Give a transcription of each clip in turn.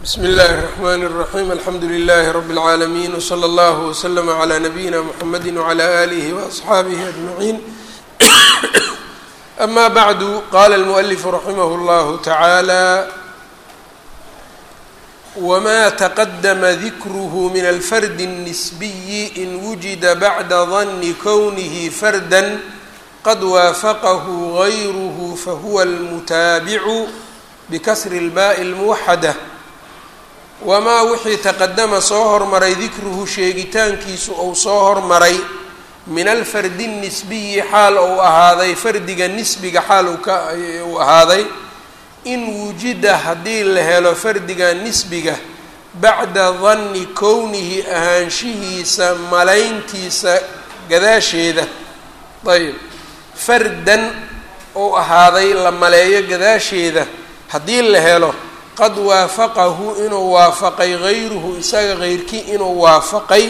bsmi اllahi الرحmn الرaحيم alxamdu لlh رb العaalمين وslى اllه وslm عlى نabيina mحamedi وعlى آlih وأصxaabih أجمعين أma bعd qala الmؤلف raximh اllah taعaalى wma تqdma dikrh min alfrd النsbiy in wujida bعda ظn kwnih farda qad waafaqah غayrh fahuwa اlmutaabic bkasri اlbaء الmuwaxadة wamaa wixii taqadama soo hormaray dikruhu sheegitaankiisu ou soo hormaray min alfardi nisbiyi xaal ou ahaaday fardiga nisbiga xaal uu ahaaday in wujida haddii la helo fardiga nisbiga bacda danni kownihi ahaanshihiisa malayntiisa gadaasheeda ayb fardan ou ahaaday la maleeyo gadaasheeda haddii la helo qad waafaqahu inuu waafaqay gayruhu isaga keyrkii inuu waafaqay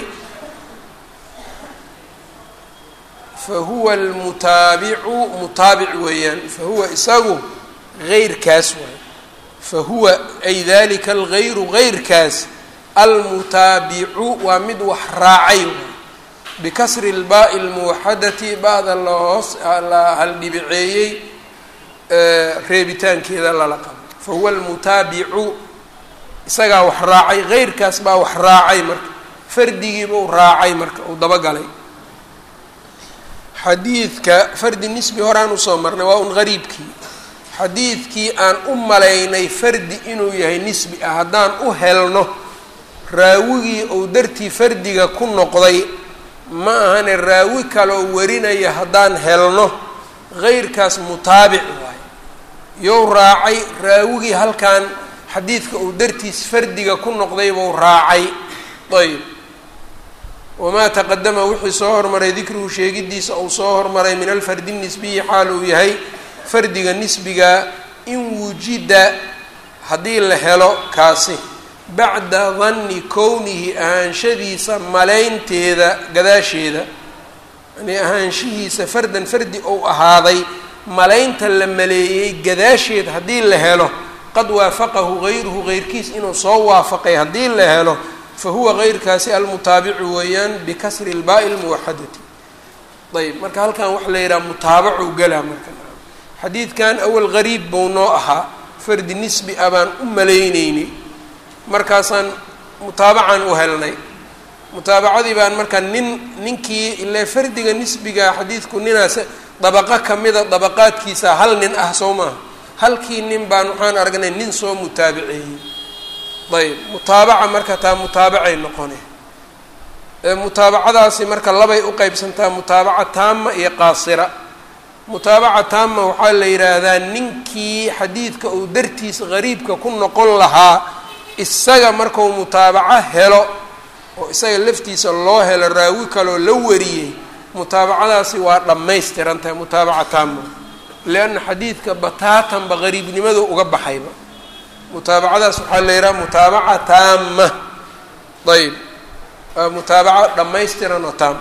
fa huwa almutaabicu mutaabic weeyaan fa huwa isagu geyrkaas waay fa huwa ay dalika algayru geyrkaas almutaabicu waa mid wax raacay waay bikasri lbaai lmuwaxadati ba-da lahoos la haldhibiceeyey reebitaankeeda lala qabo fahuwa almutaabicu isagaa wax raacay geyrkaas baa wax raacay marka fardigiiba u raacay marka uu dabagalay xadiidka fardi nisbi horaan usoo marnay waa un gariibkii xadiidkii aan u malaynay fardi inuu yahay nisbi ah haddaan u helno raawigii ou dartii fardiga ku noqday ma ahane raawi kaloo warinaya haddaan helno geyrkaas mutaabic waay yow raacay raawigii halkan xadiidka uu dartiis fardiga ku noqday buu raacay ayb wamaa taqadama wixii soo hormaray dikruhu sheegidiisa uu soo hormaray min alfardi nisbiyi xaal uu yahay fardiga nisbiga in wujida haddii la helo kaasi bacda danni kownihi ahaanshadiisa malaynteeda gadaasheeda yani ahaanshihiisa fardan fardi ou ahaaday malaynta la maleeyey gadaasheed haddii la helo qad waafaqahu gayruhu geyrkiis inuu soo waafaqay haddii la helo fa huwa geyrkaasi almutaabicu weeyaan bikasri ilbaai lmuwaxadati ayb marka halkan waxaa la yidhaha mutaabacu galaa marka xadiidkan awal gariib buu noo ahaa fardi nisbi ah baan u malayneynay markaasaan mutaabacaan u helnay mutaabacadii baan marka nin ninkii ile fardiga nisbiga xadiidku ninaas dabaqo kamida dabaqaadkiisa hal nin ah soo maaha halkii nin baan waxaan aragnay nin soo mutaabiceeyey ayb mutaabaca marka taa mutaabacay noqone mutaabacadaasi marka labay u qeybsantaa mutaabaca taama iyo qaasira mutaabaca taama waxaa la yidhaahdaa ninkii xadiidka uu dartiis gariibka ku noqon lahaa isaga markuu mutaabaco helo oo isaga laftiisa loo helo raawi kaloo la wariyey mutaabacadaasi waa dhammaystiran tahay mutaabaca taama lianna xadiidka bataatanba qariibnimada uga baxayba mutaabacadaas waxaa la yidhaha mutaabaca taama ayb waa mutaabaco dhammaystiran oo taam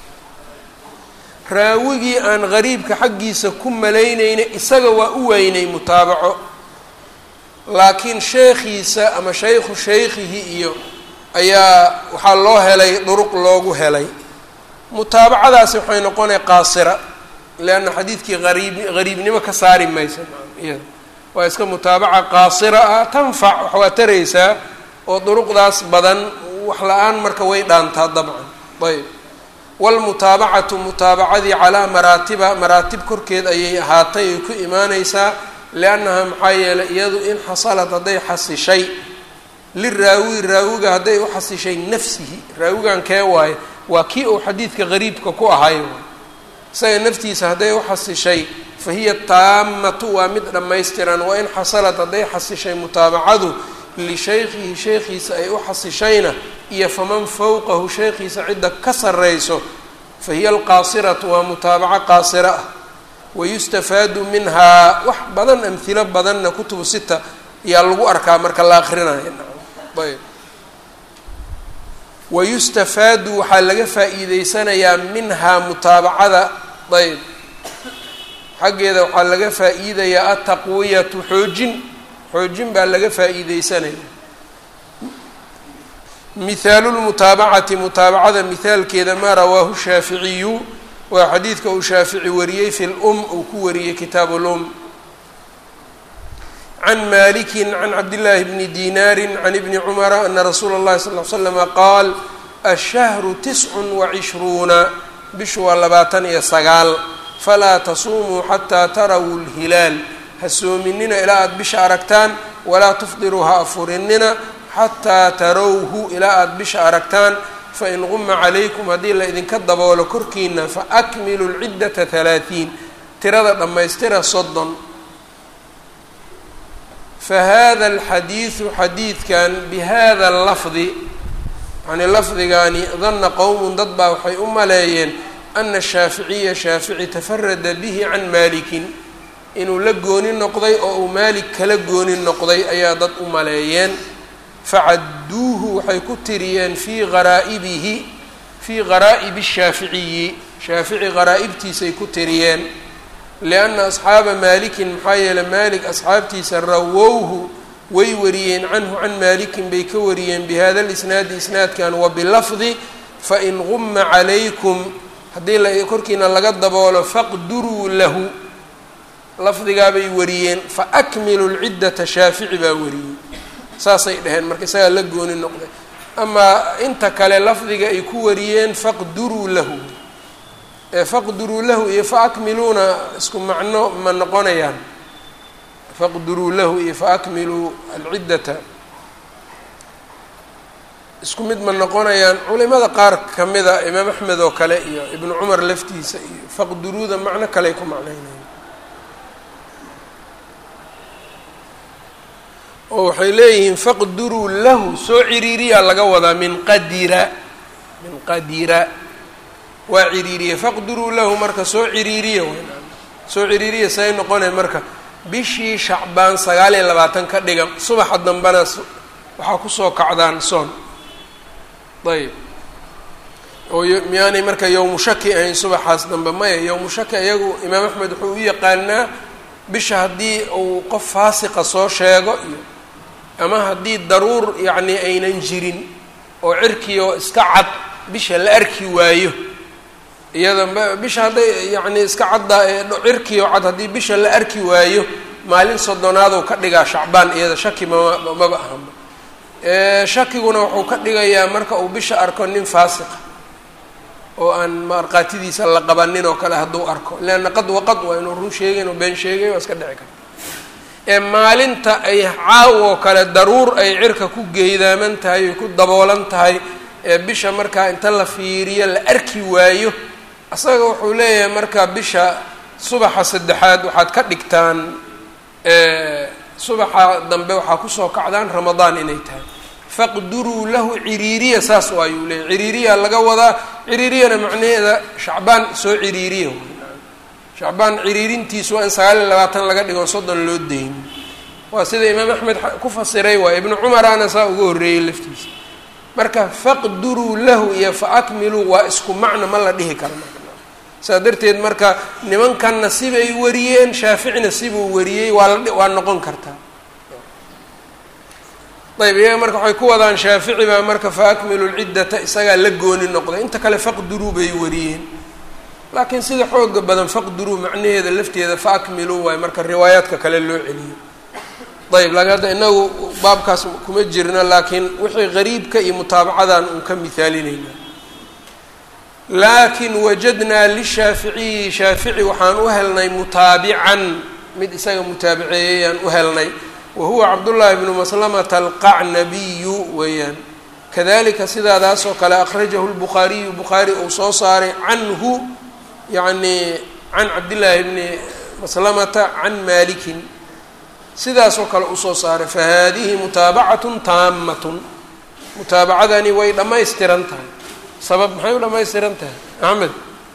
raawigii aan qariibka xaggiisa ku malaynayna isaga waa u weynay mutaabaco laakiin sheekhiisa ama shaykhu shaykhihi iyo ayaa waxaa loo helay duruq loogu helay mutaabacadaasi waxay noqonay qaasira leanna xadiidkii ariib qariibnimo ka saari maysa iyada waa iska mutaabaca qaasira ah tanfac wax waa taraysaa oo duruqdaas badan wax la-aan marka way dhaantaa dabcan ayb waalmutaabacatu mutaabacadii calaa maraatiba maraatib korkeed ayay ahaatay ay ku imaaneysaa liannaha maxaa yeelay iyadu in xasalad hadday xasishay liraawi raawiga hadday u xasishay nafsihi raawigan kee waaye waa kii uu xadiidka qariibka ku ahay isaga naftiisa hadday u xasishay fa hiya taamatu waa mid dhammaystiran wa in xasalad hadday xasishay mutaabacadu lishaykhihi sheekhiisa ay u xasishayna iyo faman fowqahu sheekhiisa cidda ka sarreyso fa hiya alqaasiratu waa mutaabaco qaasira ah wayustafaadu minhaa wax badan amhilo badanna kutubu sita ayaa lagu arkaa marka la akrinayo ayb wayustafaadu waxaa laga faa-iideysanayaa minhaa mutaabacada ayb xaggeeda waxaa laga faa-iidayaa ataqwiyatu xoojin xoojin baa laga faa-iideysanaya mihaalu lmutaabacati mutaabacada mihaalkeeda maa rawaahu shaaficiyu waa xadiidka uu shaafici wariyey fi lum uu ku wariyey kitaabu lum can maliki can cabdillaahi bni dinaari can ibni cumara ana rasuula اllahi sal l slama qaal ashahru tiscun wacishruuna bishu waa labaatan iyo sagaal falaa tasuumuu xataa tarawu lhilaal ha soominina ilaa aada bisha aragtaan walaa tufdiruu ha afurinina xataa tarawhu ilaa aada bisha aragtaan fain quma calaykum haddii la idinka daboolo korkiina faakmilu lciddata halaatiin tirada dhammaystira soddon fahada alxadiidu xadiidkan bihada lafdi yani lafdigaani danna qowmun dad baa waxay u maleeyeen ana shaaficiya shaafici tafarada bihi can maalikin inuu la gooni noqday oo uu maalik kala gooni noqday ayaa dad u maleeyeen facadduuhu waxay ku tiriyeen fii qaraa'ibihi fii qaraa'ibi shaaficiyi shaafici qaraa'ibtiisay ku tiriyeen lianna asxaaba maalikin maxaa yeeley maalik asxaabtiisa rawowhu way wariyeen canhu can maalikin bay ka wariyeen bihada lisnaadi isnaadkan wa bilafdi fain quma calaykum haddii la korkiina laga daboolo faqduruu lahu lafdigaabay wariyeen faakmilu lciddata shaafici baa wariyey saasay dhaheen marka isagaa la gooni noqday amaa inta kale lafdiga ay ku wariyeen faqduruu lahu faqduruu lahu iyo faakmiluuna isku macno ma noqonayaan faqduruu lahu iyo faakmiluu alciddata isku mid ma noqonayaan culimada qaar ka mida imaam axmed oo kale iyo ibnu cumar laftiisa iyo faqduruuda macno kaley ku macnaynayan oo waxay leeyihiin faqduruu lahu soo ciriiriyaa laga wadaa min qadira min qadira waa ciriiriye faqduruu lahu marka soo ciriiriya soo ciriiriya say noqonay marka bishii shacbaan sagaal iyo labaatan ka dhigan subaxa dambena waxaa kusoo kacdaan soon ayb oo miyaanay marka yowmu shaki ahayn subaxaas dambe maya yowmu shaki iyagu imaam axmed wuxuu u yaqaanaa bisha haddii uu qof faasiqa soo sheego iyo ama haddii daruur yacni aynan jirin oo cirkii oo iska cad bisha la arki waayo iyada bisha hadday yacni iska caddaa ee cirkii oo cad haddii bisha la arki waayo maalin soddonaaduu ka dhigaa shacbaan iyada shaki mama maba ahanba shakiguna wuxuu ka dhigayaa marka uu bisha arko nin faasiqa oo aan markhaatidiisa la qabanin oo kale hadduu arko leanna qad waqad waa inuu run sheegayn oo been sheegay waa iska dhici karta ee maalinta ay caaw oo kale daruur ay cirka ku geydaaman tahay ay ku daboolan tahay ee bisha markaa inta la fiiriyo la arki waayo asaga wuxuu leeyahay marka bisha subaxa saddexaad waxaad ka dhigtaan subaxa dambe waxaa kusoo kacdaan ramadaan inay tahay faqduruu lahu ciriiriya saas waayuu leeyahy ciriiriya laga wadaa ciriiriyana macnaheeda shacbaan soo ciriiriya shacbaan ciriirintiisu waa in sagaal iyo labaatan laga dhigo soddon loo dayn waa sida imaam axmed ku fasiray waay ibnu cumaraana saa uga horreeyey laftiisa marka faqduruu lahu iyo faakmiluu waa isku macno ma la dhihi karo saa darteed marka nimankanna sibay wariyeen shaaficina sibuu wariyey waa la waa noqon kartaa ayb iyaga marka waxay ku wadaan shaafici baa marka faakmilu lciddata isagaa la gooni noqday inta kale faqduruu bay wariyeen laakiin sida xooga badan faqduruu macnaheeda lafteeda faakmiluu waay marka riwaayaadka kale loo celiyo ayb laakiin hadda inagu baabkaas kuma jirna laakiin wixii qariibka iyo mutaabacadan uun ka mihaalinayna laakin wajadnaa lishaaficiyi shaafici waxaan u helnay mutaabican mid isaga mutaabiceeyayaan u helnay wa huwa cabdullaahi bnu maslamata alqacnabiyu weeyaan kadalika sidaadaas oo kale akhrajahu lbukhaariyu bukhaari uu soo saaray canhu yacni can cabdillaahi bni maslamata can maalikin sidaasoo kale usoo saaray fa haadihi mutaabacatun taamatun mutaabacadani way dhammaystiran tahay sabab maxay u dhammaystiran tahay axmed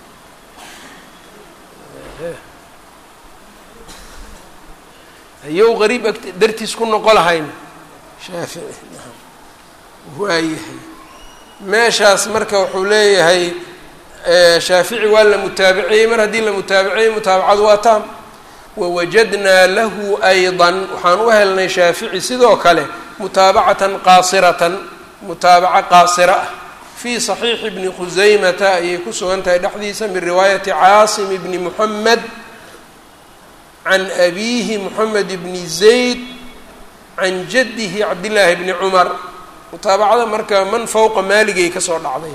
hayow qariib agt dartiis ku noqo lahayn shaafici waayahay meeshaas marka wuxuu leeyahay shaafici waa la mutaabiciyey mar haddii la mutaabiciyey mutaabacadu waa taam wawajadnaa lahu ayضa waxaan u helnay shaafici sidoo kale mutaabacatan qaasiratan mutaabaco qaasiro ah fii saxiixi bni khusaymata ayay ku sugan tahay dhexdiisa min riwaayati caasim bni muxamed can abiihi moxamed bni zayd can jaddihi cabdillaahi bni cumar mutaabacada marka man fowqa maaligay kasoo dhacday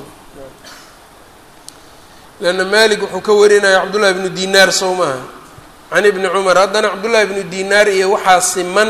leanna maalig wuxuu ka warinaya cabdullahi bnu dinaar sow maaha can ibni cumar haddana cabdullahi bnu dinaar iyo waxaa siman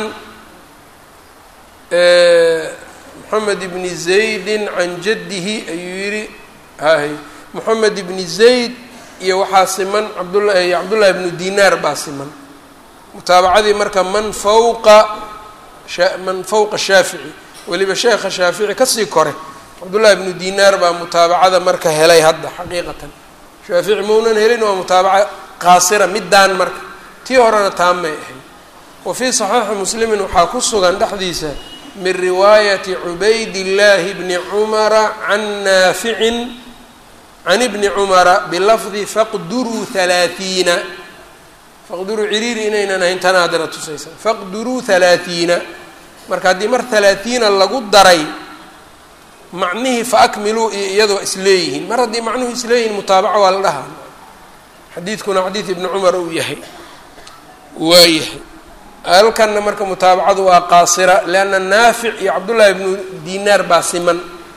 moxamed ibni zaydin can jaddihi ayuu yihi hay moxamed ibni zayd iyo waxaa siman cabdula cabdullahi bnu dinaar baa siman mutaabacadii marka man fawqa man fawqa shaafici weliba sheekha shaafici kasii kore cabdullahi bnu dinaar baa mutaabacada marka helay hadda xaqiiqatan shaafici maunan helin waa mutaabaca qaasira middaan marka tii horena taamay ahayd wa fii saxiixi muslimin waxaa ku sugan dhexdiisa min riwaayati cubaydillaahi bni cumara can naaficin can ibni cumara bilafdi faqduruu halaathiina faqduruu ciriiri inaynan ahayn tana haddana tusaysa faqduruu halaathiina marka haddii mar halaathiina lagu daray macnihii fa akmiluu iyo iyadoo isleeyihiin mar haddii macnuhu isleeyihiin mutaabaca waa la dhahaa xadiidkuna xadiid ibni cumar uu yahay waa yahay halkanna marka mutaabacadu waa qaasira leanna naafic iyo cabdullaahi bnu dinaar baa siman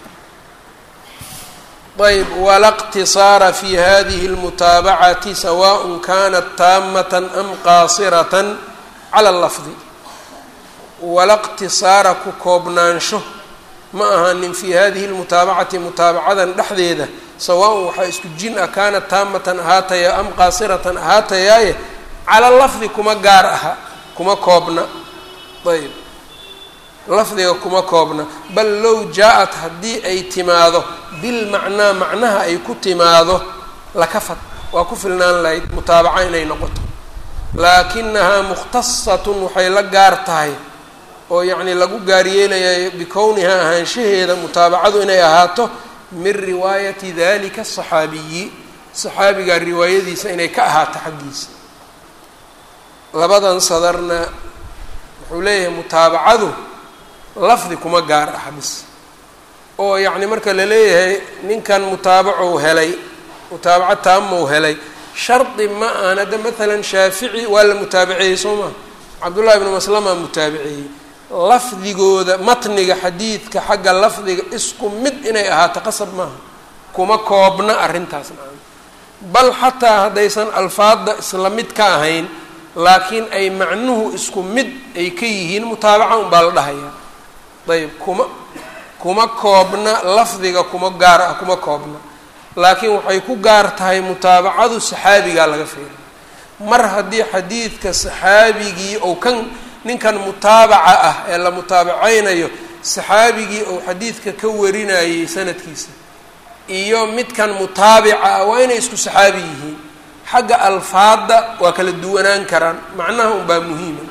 ayb wala اqtisaara fi hadihi اlmutaabacati sawaء kanat taamata am qaasiratan cala lafdi wala qtisaara ku koobnaansho ma ahanin fi hadihi اlmutaabacati mutaabacadan dhexdeeda sawaaءn waxaa isku jin ah kaanat taamatan ahaataya am qaasiratan ahaatayaaye cala lafdi kuma gaar aha kuma koobna ayb lafdiga kuma koobna bal low jaa-at haddii ay timaado bilmacnaa macnaha ay ku timaado lakafad waa ku filnaan lahayd mutaabaca inay noqoto laakinahaa mukhtasatun waxay la gaar tahay oo yacnii lagu gaaryeelaya bikownihaa ahaanshaheeda mutaabacadu inay ahaato min riwaayati dalika asaxaabiyi saxaabigaa riwaayadiisa inay ka ahaato xaggiisa labadan sadarna wuxuu leeyahay mutaabacadu lafdi kuma gaar ah bis oo yacni marka la leeyahay ninkan mutaabacow helay mutaabaco taamou helay shardi ma aan hadda maalan shaafici waa la mutaabaceeyey soo maa cabdullahi ibnu maslama mutaabaceeyey lafdigooda matniga xadiidka xagga lafdiga isku mid inay ahaato qasab maaha kuma koobna arrintaas nacam bal xataa haddaysan alfaadda isla mid ka ahayn laakiin ay macnuhu isku mid ay ka yihiin mutaabaca unbaa la dhahayaa ayb kuma kuma koobna lafdiga kuma gaar ah kuma koobna laakiin waxay ku gaar tahay mutaabacadu saxaabigaa laga fiiriya mar haddii xadiidka saxaabigii ou kan ninkan mutaabaca ah ee la mutaabacaynayo saxaabigii ou xadiidka ka warinayay sanadkiisa iyo midkan mutaabica ah waa inay isku saxaabi yihiin xagga alfaadda waa kala duwanaan karaan macnaha unbaa muhiima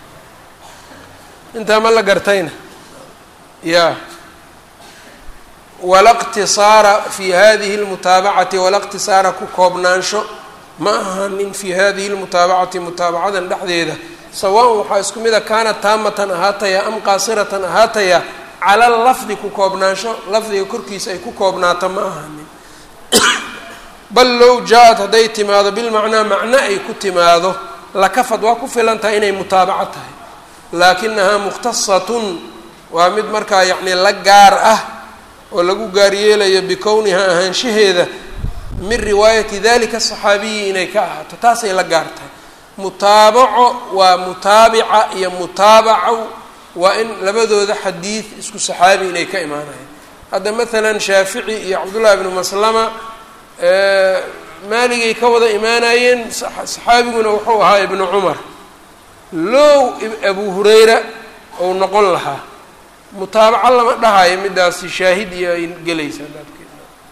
intaa ma la gartayna ya wala qtisaara fi hadihi lmutaabacati wala qtisaara ku koobnaansho ma ahanin fi hadihi lmutaabacati mutaabacadan dhexdeeda sawaan waxaa isku mida kaanat taamatan ahaataya am qaasiratan ahaataya cala lafdi ku koobnaansho lafdiga korkiisa ay ku koobnaato ma ahanin bal low jaa-at hadday timaado bilmacnaa macno ay ku timaado lakafad waa ku filan tahay inay mutaabaco tahay laakinahaa mukhtasatun waa mid markaa yacni la gaar ah oo lagu gaaryeelayo bikownihaa ahaanshaheeda min riwaayati dalika asaxaabiyi inay ka ahaato taasay la gaar tahay mutaabaco waa mutaabica iyo mutaabaco waa in labadooda xadiid isku saxaabi inay ka imaanayaan hadda maalan shaafici iyo cabdullahi bnu maslama maaligay ka wada imaanayeen saxaabiguna wuxuu ahaa ibnu cumar low abu hurayra ou noqon lahaa mutaabaco lama dhahayo midaasi shaahid iyo ay gelaysaa baabkeeda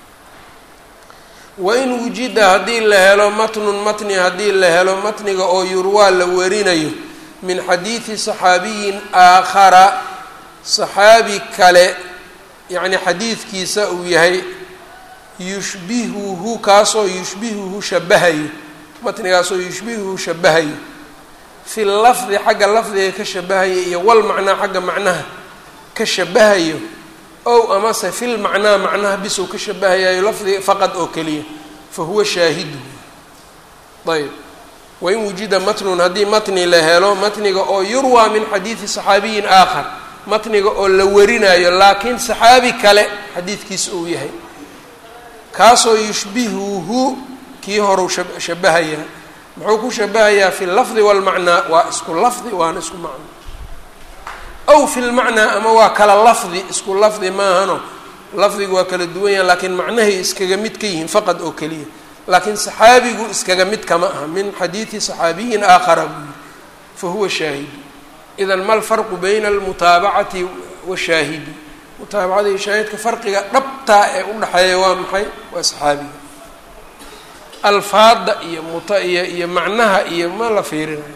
wain wujida haddii la helo matnun matni haddii la helo matniga oo yurwaa la warinayo min xadiidi saxaabiyin aakhara saxaabi kale yacni xadiidkiisa uu yahay yushbihuhu kaasoo yushbihuhu shabahayo matnigaasoo yushbihuhu shabahayo fi lafdi xagga lafdiga ka shabahayo iyo wal macnaa xagga macnaha ka shabahayo ow amase fil macnaa macnaha bisuu ka shabahayayo lafdiga faqad oo keliya fa huwa shaahiduhu ayb wain wujida matnun haddii matni la helo matniga oo yurwaa min xadiidi saxaabiyin aakhar matniga oo la warinayo laakiin saxaabi kale xadiidkiisa uu yahay kaasoo yushbihuhu kii horuu shabahayaa muxuu ku shabahayaa fi lafdi walmacnaa waa isku lafdi waana isku macno aw fi lmacnaa ama waa kala lafdi isku lafdi maahano lafdigu waa kala duwan yaha laakiin macnahay iskaga mid ka yihiin faqad oo keliya laakiin saxaabigu iskaga mid kama aha min xadiidi saxaabiyin aakhara buu yihi fa huwa shaahidu idan ma lfarqu bayna almutaabacati washaahidi mutaabacada iyo shaahidka farqiga dhabtaa ee u dhexeeya waa maxay waa saxaabiga alfaada iyo muta iyo iyo macnaha iyo ma la fiirinayo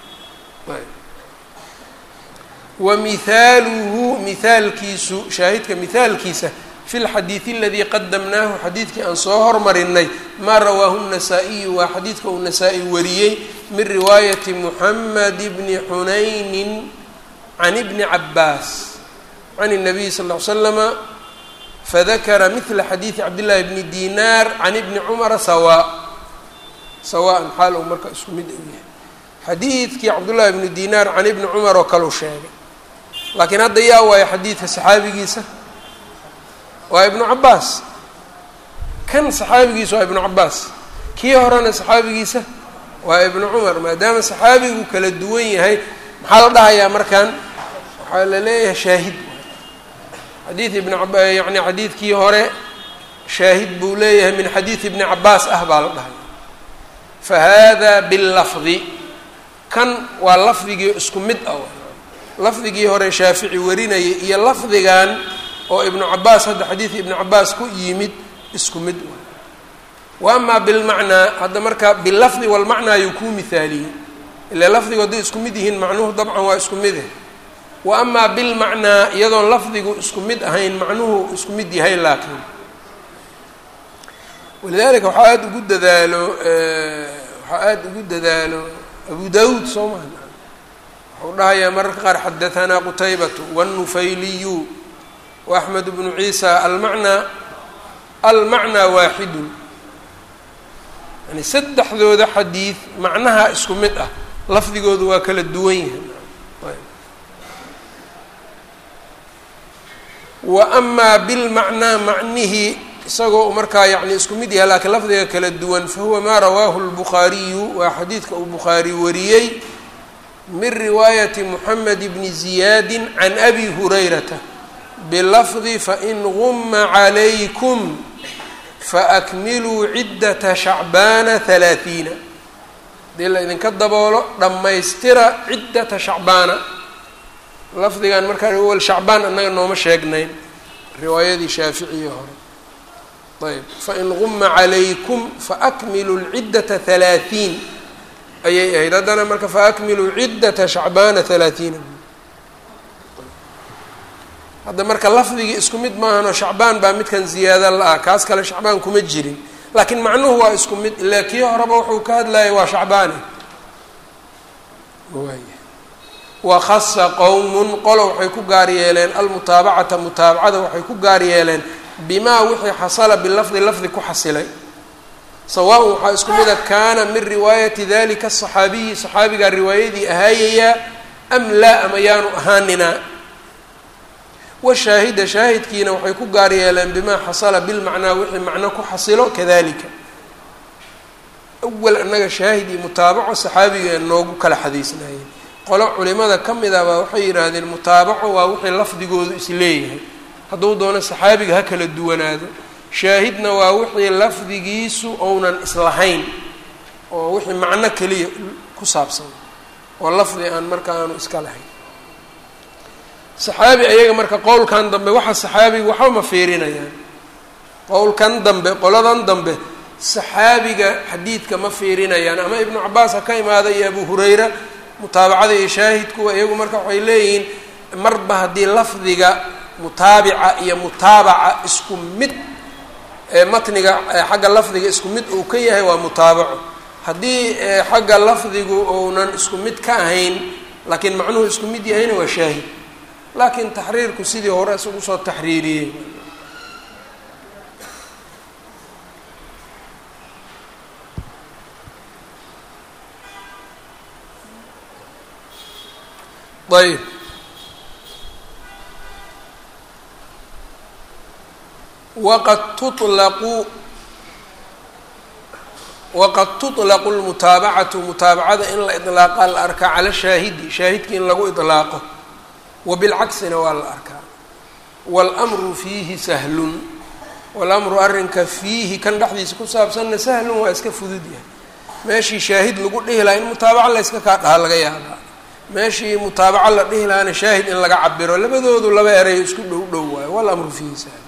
wa mihaaluhu mihaalkiisu shaahidka mihaalkiisa fi lxadiidi aladii qadamnaahu xadiidkii aan soo hormarinay maa rawaahu الnasaa-iyu waa xadiidka uu nasaa-i wariyey min riwaayati muxamed bni xunaynin can ibni cabaas can الnabiy sal ll ly slama fadakara mila xadiidi cabdillahi bni dinaar can ibni cumara sawaa sawaan xaal uu marka isku mid u yahay xadiidkii cabdullahi bni dinaar can ibni cumar oo kaleu sheegay laakiin hadda yaa waayo xadiidka saxaabigiisa waa ibnu cabaas kan saxaabigiisa waa ibnu cabaas kii horena saxaabigiisa waa ibnu cumar maadaama saxaabigu kala duwan yahay maxaa la dhahayaa markan waxaa la leeyahay shaahid xadiid ibn ab yani xadiidkii hore shaahid buu leeyahay min xadiid ibni cabaas ah baa la dhahaya fa hada billafdi kan waa lafdigii isku mid ah lafdigii hore shaafici warinayay iyo lafdigan oo ibnu cabaas hadda xadiid ibnu cabaas ku yimid isku mid wa amaa bilmacnaa hadda marka bilafdi walmacnaa ayuu kuu mihaaliyey ila lafdigu hadday isku mid yihiin macnuhu dabcan waa isku mide wa amaa bilmacnaa iyadoon lafdigu isku mid ahayn macnuhu isku mid yahay laakiin walidalika waxaa aada ugu dadaalo waxaa aada ugu dadaalo abu dawuud soo maha wuxuu dhahayaa mararka qaar xadahanaa qutaybatu wاnnufayliyu وأحmed بن عيسى almacnaa almacnaa waaxidun yani saddexdooda xadiid macnaha isku mid ah lafdigoodu waa kala duwan yahay wa amaa bilmacnaa macnihii isagoo markaa yani isku mid yahay laakiin lafdiga kala duwan fahuwa maa rawaahu الbukhaariyu waa xadiidka uu bukhaari wariyey min riwaayati moxamed bni ziyaadi can abi hurayrata bilafdi fain guma calaykum faakmiluu ciddata shacbaana halaathiina haddii la idinka daboolo dhammaystira ciddata shacbaana lafdigan markaa wal shacbaan annaga nooma sheegnayn riwaayadii shaaficiyi hore ayb fain guma calaykum faakmiluu lciddata halaathiin ayay ahayd haddana marka faakmiluu ciddata shacbaana halaathiina hadda marka lafdigii isku mid maahanoo shacbaan baa midkan ziyaada la-ah kaas kale shacbaan kuma jirin laakiin macnuhu waa isku mid ilaa kii horeba wuxuu ka hadlayay waa shacbaane wa khasa qowmun qolo waxay ku gaar yeeleen almutaabacata mutaabacada waxay ku gaar yeeleen bimaa wixii xasala bilafdi lafdi ku xasilay sawaaun waxaa isku mida kaana min riwaayati dalika asaxaabiyi saxaabigaa riwaayadii ahaayayaa am laa ama yaanu ahaaninaa washaahida shaahidkiina waxay ku gaar yeeleen bimaa xasala bilmacnaa wixii macno ku xasilo kadalika awal annaga shaahid iyo mutaabaco saxaabiga noogu kala xadiisnaayeen qolo culimada ka mid ah baa waxay yidhaahdeen mutaabaco waa wixii lafdigoodu isleeyahay hadduu doono saxaabiga ha kala duwanaado shaahidna waa wixii lafdigiisu ounan islahayn oo wixii macno keliya ku saabsan oo lafdi aan marka aanu iska lahayn saxaabi ayaga marka qowlkan dambe waxa saxaabiga waxba ma fiirinayaan qowlkan dambe qoladan dambe saxaabiga xadiidka ma fiirinayaan ama ibnu cabaas ha ka imaada iyo abu hurayra mutaabacada iyo shaahidkuwa iyagu marka waxay leeyihiin marba haddii lafdiga mutaabica iyo mutaabaca isku mid matniga xagga lafdiga isku mid uu ka yahay waa mutaabaco haddii xagga lafdigu ounan isku mid ka ahayn laakiin macnuhu isku mid yahayna waa shaahid laakiin taxriirku sidii hore isagu soo taxriiriyey ayb waqad tulaqu waqad tuطlaqu lmutaabacatu mutaabacada in la iطlaaqa la arkaa cala shaahidi shaahidki in lagu iطlaaqo wa bilcaksina waa la arkaa wاlmru fiihi sahlun walamru arrinka fiihi kan dhexdiisa ku saabsanna sahlun waa iska fudud yahay meeshii shaahid lagu dhihi lahaa in mutaabaca la yska kaa dhaha laga yaabaa meeshii mutaabaco la dhihi lahaana shaahid in laga cabiro labadoodu laba erayo isku dhow dhow waayo walamru fiihi sahlun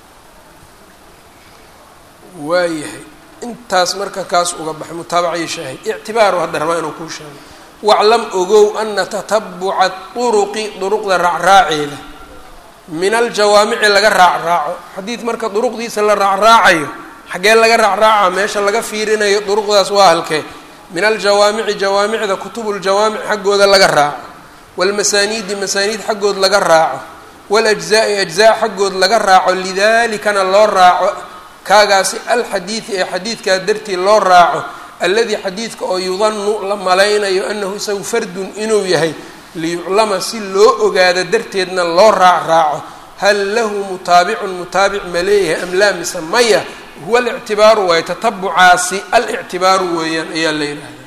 waayahay intaas marka kaas uga baxay mutaabaca iyo shaahid ictibaaru hadda rabaa inuu kuu sheego waclam ogow ana tatabuca duruqi duruqda raacraaceeda min aljawaamici laga raacraaco xadiid marka duruqdiisa la raacraacayo xaggee laga raacraaca meesha laga fiirinayo duruqdaas waa halkee min aljawaamici jawaamicda kutubuljawaamic xaggooda laga raaco waalmasaaniidi masaaniid xaggood laga raaco waljzaai ajzaa xaggood laga raaco lidalikana loo raaco kaagaasi alxadiidi ee xadiidkaa dartii loo raaco alladii xadiidka oo yudanu la malaynayo anahu isagu fardun inuu yahay liyuclama si loo ogaado darteedna loo raac raaco hal lahu mutaabicun mutaabic ma leeyahay am laa mise maya huwa alictibaaru waayo tatabucaasi alictibaaru weeyaan ayaa la yidhaahdaa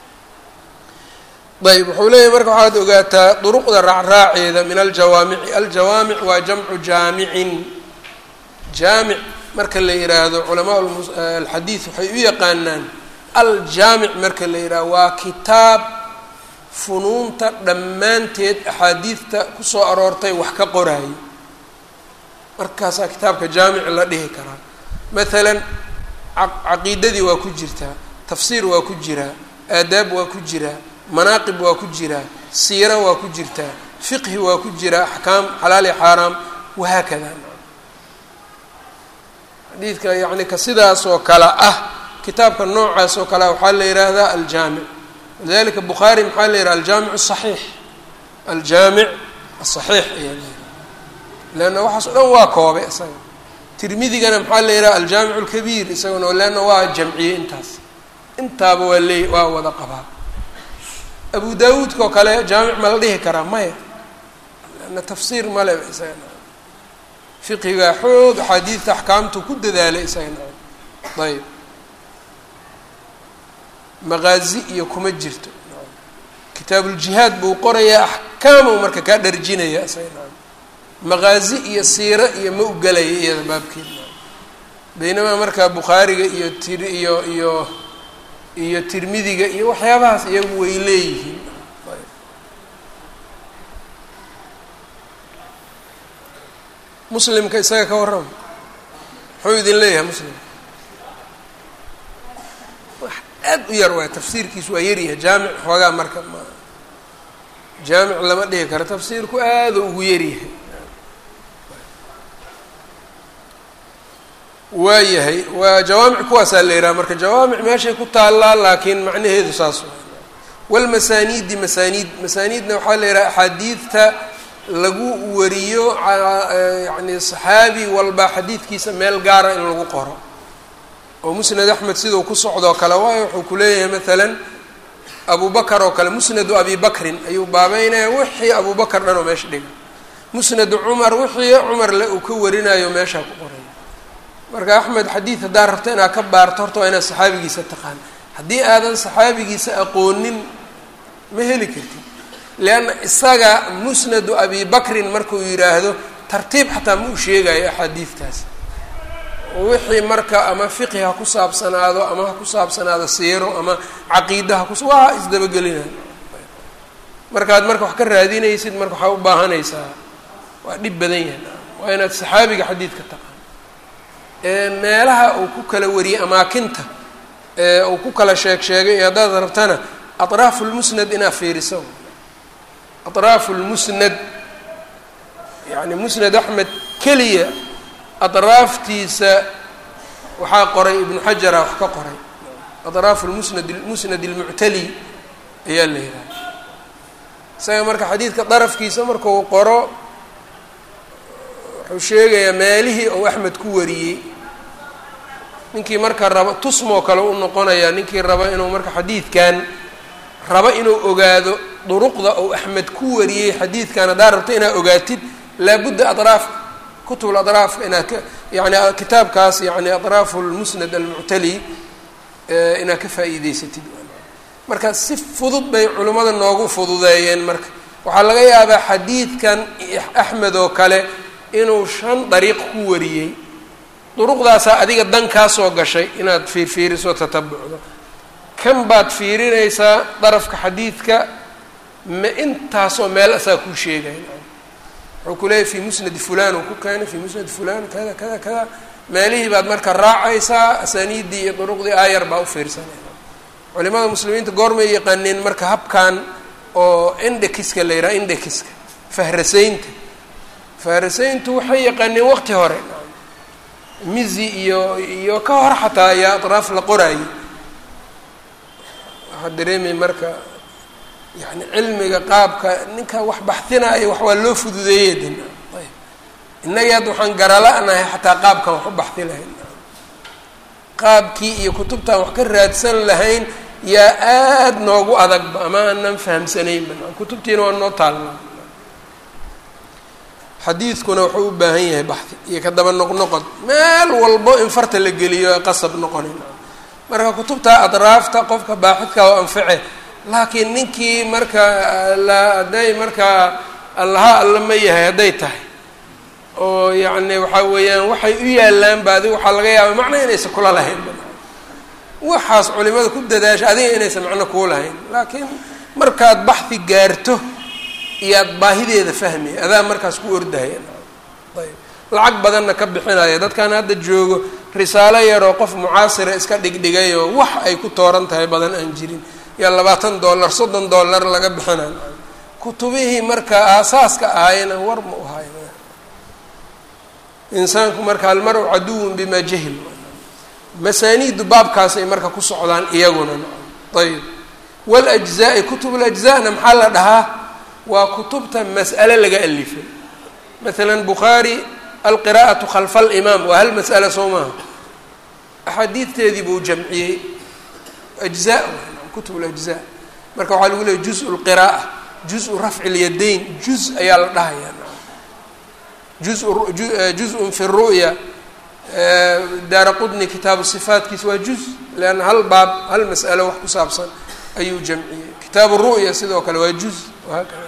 ayb wuxuu leeyahay marka waxaad ogaataa duruqda raacraaceeda min aljawaamici aljawaamic waa jamcu jaamicin jaamic marka la yidhaahdo culamaa alxadiid waxay u yaqaanaan aljaamic marka la yidhahdo waa kitaab funuunta dhammaanteed axaadiidta kusoo aroortay wax ka qoraayo markaasaa kitaabka jaamic la dhihi karaa maalan caqiidadii waa ku jirtaa tafsiir waa ku jiraa aadaab waa ku jiraa manaaqib waa ku jiraa siira waa ku jirtaa fiqhi waa ku jiraa axkaam xalaal iyo xaaraam wahaakada xadiidka yacni ka sidaas oo kale ah kitaabka noocaas oo kale waxaa la yidhaahdaa aljaamic walidalika bukhaari maxaa la yidhaha aljaamic asaxiix aljaamic asaxiix ayaa la yidhaha leanna waxaas o dhan waa koobay isaga tirmidigana maxaa la yidhaha aljaamic alkabiir isaguna leanna waa jamciyey intaas intaaba waa leey waa wada qabaa abu daawuudka oo kale jaamic ma la dhihi karaa maya leanna tafsiir male isagana fiqigaa xoog axaadiidta axkaamtu ku dadaalay isagana ayb maqaazi iyo kuma jirto kitaabuljihaad buu qorayaa axkaamuu marka kaa dharjinaya isaga maqaazi iyo siiro iyo ma u gelaya iyada baabkeeda baynamaa markaa bukhaariga iyo tir iyo iyo iyo tirmidiga iyo waxyaabahaas iyagu way leeyihiin muslimka isaga ka warrama muxuu idin leeyahay muslim wax aad u yar waay tafsiirkiisu waa yaryahay jaamic xoogaa marka ma jaamic lama dhihi karo tafsiirku aada ugu yaryahay waayahay waa jawaamic kuwaasaa la yidhaha marka jawaamic meeshay ku taallaa laakiin macnaheedu saas waay walmasaaniidi masaaniid masaaniidna waxaa la yidhaha axaadiidta lagu wariyo yacni saxaabi walba xadiidkiisa meel gaara in lagu qoro oo musnad axmed sidau ku socdoo kale waayo wuxuu ku leeyahay maalan abu bakar oo kale musnadu abi bakrin ayuu baabeynaya wixii abu bakar dhan oo meesha dhiga musnadu cumar wixii cumar le uu ka warinayo meeshaa ku qoraya marka axmed xadiid haddaad rabto inaad ka baarto horta waa inaad saxaabigiisa taqaan haddii aadan saxaabigiisa aqoonin ma heli kartid leanna isaga musnadu abi bakrin markuu yidhaahdo tartiib xataa ma u sheegayo axaadiidtaas wixii marka ama fiqhi ha ku saabsanaado ama ha ku saabsanaado siiro ama caqiida ha kus waa isdabagelina markaad marka wax ka raadinaysid marka waxaa u baahanaysaa waa dhib badan yahay waa inaad saxaabiga xadiidka taqaan meelaha uu ku kala wariyey amaakinta ee uu ku kala sheeg sheegay iyo haddaad rabtana atraafu lmusnad inaad fiiriso atraafu lmusnad yacni musnad axmed keliya atraaftiisa waxaa qoray ibnu xajara wax ka qoray atraafu lmusnad musnad almuctali ayaa la yidhaha isaga marka xadiidka darafkiisa markuu qoro wuxuu sheegayaa meelihii uu axmed ku wariyey ninkii marka raba tusmoo kale u noqonayaa ninkii raba inuu marka xadiidkan raba inuu ogaado duruqda uu axmed ku wariyey xadiidkan haddaa rabto inaad ogaatid laabudda adraaf kutub adraafka inaad ka yani kitaabkaas yani adraafu lmusnad almuctali inaad ka faa'iideysatid marka si fudud bay culimmada noogu fududeeyeen marka waxaa laga yaabaa xadiidkan axmed oo kale inuu shan dariiq ku wariyey duruqdaasaa adiga dan kaa soo gashay inaad fiirfiiriso tatabucdo kan baad fiirinaysaa darafka xadiidka ma intaasoo meel asaa kuu sheegay wuxuu ku leeyahy fi musnadi fulan uu ku keenay fi musnadi fulan kada kada kada meelihii baad marka raacaysaa asaniiddii iyo duruqdii aayar baa u fiirsanay culimada muslimiinta goormay yaqaaneen marka habkan oo indekiska la yidhaha indekiska fahrasaynta fahrasayntu waxay yaqaaneen waqti hore mizi iyo iyo ka hor xataa ayaa atraaf la qoraayay waxaa dareemay marka yani cilmiga qaabka ninka wax baxinaayo wax waa loo fududeeyey de ayb innagii hadda waxaan garala-nahay xataa qaabkan wax u baxi lahayn qaabkii iyo kutubtaan wax ka raadsan lahayn yaa aada noogu adagba ama aanan fahamsanaynba kutubtiina waa noo taalnaa xadiidkuna wuxuu u baahan yahay baxi iyo ka daba noqnoqod meel walbo in farta la geliyo qasab noqonayn marka kutubta adraafta qofka baaxidka oo anface laakiin ninkii marka la hadday markaa allaha alla ma yahay hadday tahay oo yacni waxaa weeyaan waxay u yaallaanba adiga waxaa laga yaaba macno inaysan kula lahayn waxaas culimada ku dadaasha adiga inaysan macno kuu lahayn laakiin markaad baxdi gaarto iyaad baahideeda fahmaya adaa markaas ku ordahaya ayb lacag badanna ka bixinaya dadkan hadda joogo risaalo yaroo qof mucaasira iska dhigdhigay oo wax ay ku tooran tahay badan aan jirin yaa labaatan dollar soddon dollar laga bixinay kutubihii marka aasaaska ahayna war ma u hayo insaanku marka almar-u caduwun bimaa jahil masaaniidu baabkaasay marka ku socdaan iyaguna ayb waljzaai kutub lajzana maxaa la dhahaa waa kutubta mas'ale laga alifay masalan bukhaari alqira'atu khalfa alimaam waa hal mas'ala soo maaha axaadiidteedii buu jamciyey ajza kutub lajza marka waxaa lagu leeyay juz lqira'a juz-u rafci lyadayn juz ayaa la dhahayaa juz-un fi ru'ya daara qudni kitaabu sifaatkiisa waa juz leanna hal baab hal mas'alo wax ku saabsan ayuu jamciyey kitaabu ru'ya sidoo kale waa juz wahaakada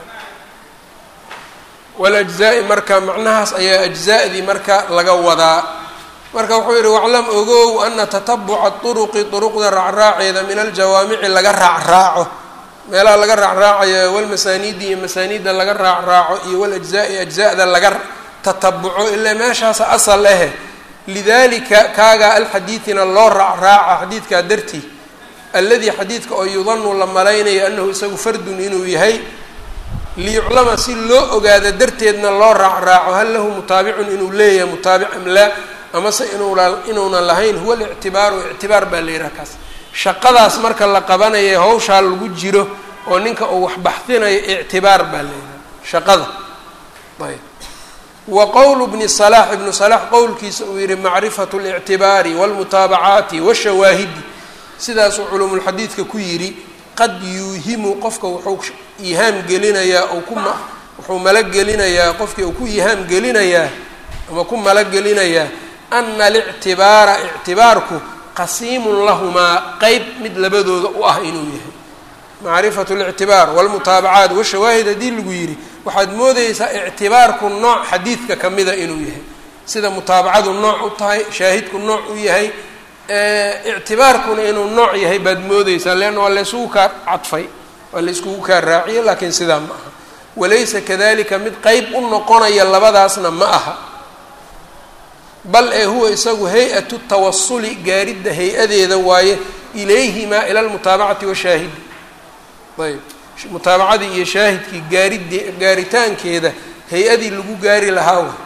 walajzaa'i marka macnahaas ayaa ajza'dii marka laga wadaa marka wuxuu yihi waclam ogow ana tatabuca turuqi turuqda raacraaceeda min aljawaamici laga raacraaco meelaha laga raacraacayo walmasaaniidi iyo masaaniidda laga raacraaco iyo walajzaa'i ajza'da laga tatabuco ilaa meeshaasa asal ahe lidalika kaagaa alxadiidina loo raacraaca xadiidkaa dartii alladii xadiidka oo yudanu la malaynayo anahu isagu fardun inuu yahay liyuclama si loo ogaado darteedna loo raacraaco hal lahu mutaabicun inuu leeyahay mutaabic am laa amase inuuna inuunan lahayn huwa alictibaaru ictibaar baa la yidhaha kaas shaqadaas marka la qabanayo hawshaa lagu jiro oo ninka uu wax baxdinayo ictibaar baa la yidhaha shaqada ayb wa qowlu bni salaax ibnu salaax qowlkiisa uu yihi macrifatu اlictibaari wاlmutaabacaati washawaahidi sidaasuu culumulxadiidka ku yidhi qad yuuhimu qofka wuxuu ihaam gelinayaa ou ku ma wuxuu malagelinayaa qofkii uu ku ihaam gelinayaa ama ku malagelinayaa ana alictibaara ictibaarku qasiimun lahumaa qeyb mid labadooda u ah inuu yahay macrifatu اlictibaar wاlmutaabacaat washawaahid haddii lagu yidhi waxaad moodeysaa ictibaarku nooc xadiidka kamida inuu yahay sida mutaabacadu nooc u tahay shaahidku nooc u yahay ictibaarkuna inuu nooc yahay baad moodeysaa leanna waa laysugu kaa cadfay waa layskugu kaa raaciye laakiin sidaa ma aha walaysa kadalika mid qeyb u noqonaya labadaasna ma aha bal ee huwa isagu hay-atu tawasuli gaaridda hay-adeeda waaye ilayhimaa ila lmutaabacati washaahidi ayb mutaabacadii iyo shaahidkii gaaridii gaaritaankeeda hay-adii lagu gaari lahaa way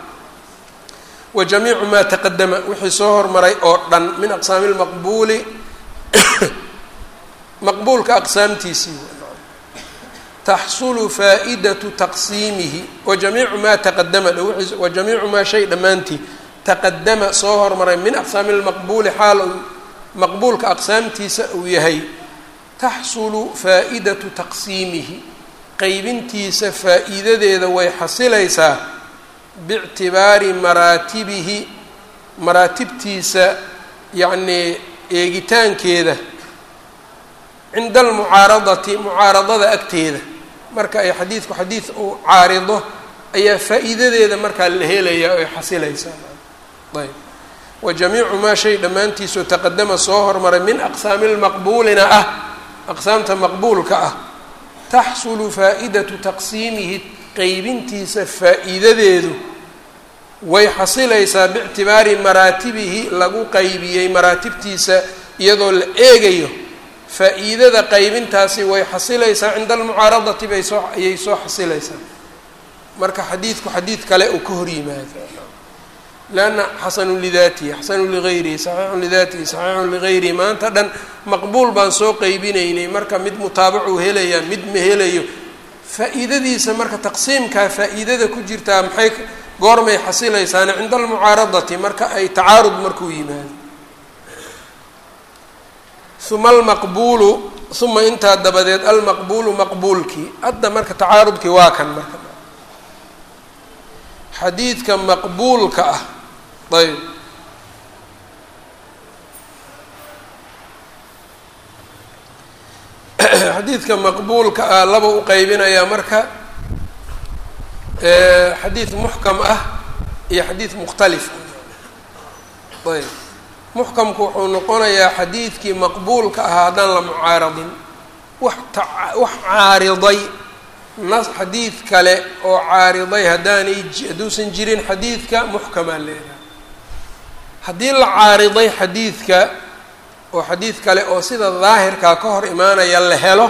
wa jamiicu maa taqadama wixii soo hormaray oo dhan min aqsaami lmaqbuuli maqbuulka aqsaamtiisii taxsulu faa'iidatu taqsiimihi wajamiicu maa taqadama wajamiicu maa shay dhammaantii taqadama soo hormaray min aqsaami lmaqbuuli xaal uu maqbuulka aqsaamtiisa uu yahay taxsulu faa'idatu taqsiimihi qeybintiisa faa'iidadeeda way xasilaysaa biictibaari maraatibihi maraatibtiisa yacnii eegitaankeeda cinda almucaaradati mucaaradada agteeda marka ay xadiidku xadiid uu caarido ayaa faa'iidadeeda markaa la helayaa oy xasilaysaa ayb wa jamiicu maa shay dhammaantiisoo taqadama soo hormaray min aqsaami lmaqbuulina ah aqsaamta maqbuulka ah taxsulu faa'idatu taqsiimihi qeybintiisa faa'iidadeedu way xasilaysaa biictibaari maraatibihi lagu qaybiyey maraatibtiisa iyadoo la eegayo faa-iidada qaybintaasi way xasilaysaa cinda almucaaradati bay soo ayay soo xasilaysaa marka xadiidku xadiid kale uu ka hor yimaado lanna xasanun lidaatihi xasanun ligayrihi saxiixun lidaatihi saxiixun ligayrihi maanta dhan maqbuul baan soo qeybinaynay marka mid mutaabacuu helayaa mid ma helayo faa-iidadiisa marka taqsiimkaa faa-iidada ku jirtaa maxay goormay xasilaysaana cinda almucaaradati marka ay tacaarud markuu yimaado uma almaqbuulu uma intaa dabadeed almaqbuulu maqbuulkii hadda marka tacaarudkii waa kan marka xadiidka maqbuulka ah ayb xadiidka maqbuulka ah laba u qeybinayaa marka xadiid muxkam ah iyo xadiid mukhtalif ah ayb muxkamku wuxuu noqonayaa xadiidkii maqbuulka ahaa haddaan la mucaaradin wax ta wax caariday nas xadiid kale oo caariday haddaanay hadduusan jirin xadiidka muxkamaa leedahay haddii la caariday xadiidka oo xadiid kale oo sida daahirkaa ka hor imaanaya la helo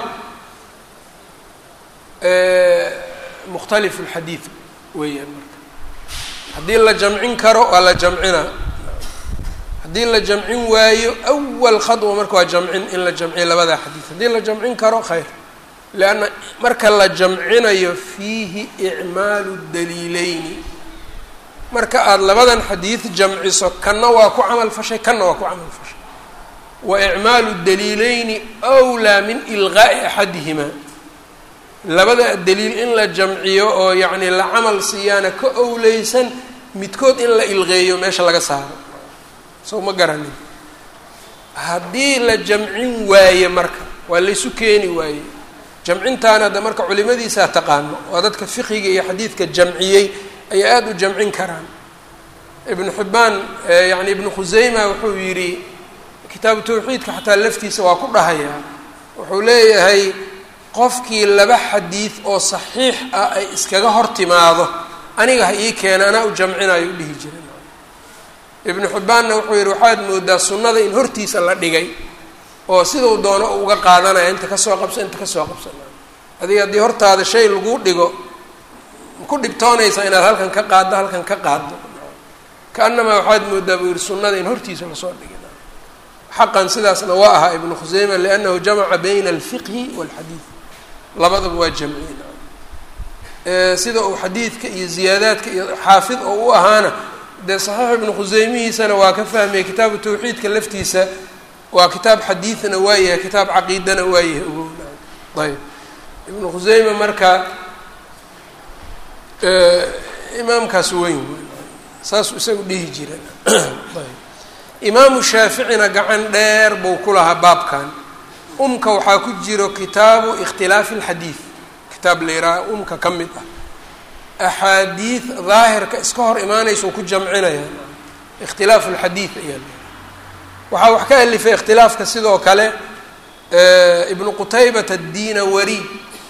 mukhtalifu lxadiid weeyaan marka haddii la jamcin karo waa la jamcinaa haddii la jamcin waayo awal khadwa marka waa jamcin in la jamciyo labadaa xadiid haddii la jamcin karo khayr leanna marka la jamcinayo fiihi icmaalu daliileyni marka aada labadan xadiid jamciso kanna waa ku camal fashay kanna waa ku camal fashay wa icmaalu daliileyni wlaa min ilqaa'i axadihimaa labada daliil in la jamciyo oo yacni la camal siiyaana ka owleysan midkood in la ilqeeyo meesha laga saaro sow ma garanin haddii la jamcin waaye marka waa laysu keeni waaye jamcintaana hadda marka culimadiisaa taqaano waa dadka fiqiga iyo xadiidka jamciyey ayaa aada u jamcin karaan ibnu xibbaan yani ibnu khuseyma wuxuu yidhi kitaabu tawxiidka xataa laftiisa waa ku dhahayaa wuxuu leeyahay qofkii laba xadiid oo saxiix ah ay iskaga hor timaado aniga ha ii keena anaa u jamcinayo u dhihi jiray ibnu xibbaanna wuxuu yidhi waxaad moodaa sunnada in hortiisa la dhigay oo sidau doono u uga qaadanaya inta kasoo qabsa inta kasoo qabsana adiga haddii hortaada shay lagu dhigo ku dhibtoonaysaa inaad halkan ka qaaddo halkan ka qaaddo ka-annamaa waxaad moodaa buu yihi sunnada in hortiisa lasoo dhigay xaqan sidaasna waa ahaa ibnu khuseyma liannahu jamaca bayna alfiqhi walxadiid labadaba waa jamciin sida uu xadiidka iyo ziyaadaadka iyo xaafid oo u ahaana dee saxiix ibnu khuseymihiisana waa ka fahmaya kitaabu tawxiidka laftiisa waa kitaab xadiidna waa yahay kitaab caqiidana waa yahay ogowna ayb ibnu khuseyme marka imaamkaas weyn saasuu isagu dhihi jireen ayb imaamu shaaficina gacan dheer buu ku lahaa baabkan umka waxaa ku jiro kitaabu ikhtilaafi alxadiid kitaab la yihaaha umka ka mid ah axaadiid daahirka iska hor imaanaysau ku jamcinaya ikhtilaafu alxadiid ayaa waxaa wax ka alifay ikhtilaafka sidoo kale ibnu qutaybata addiinawari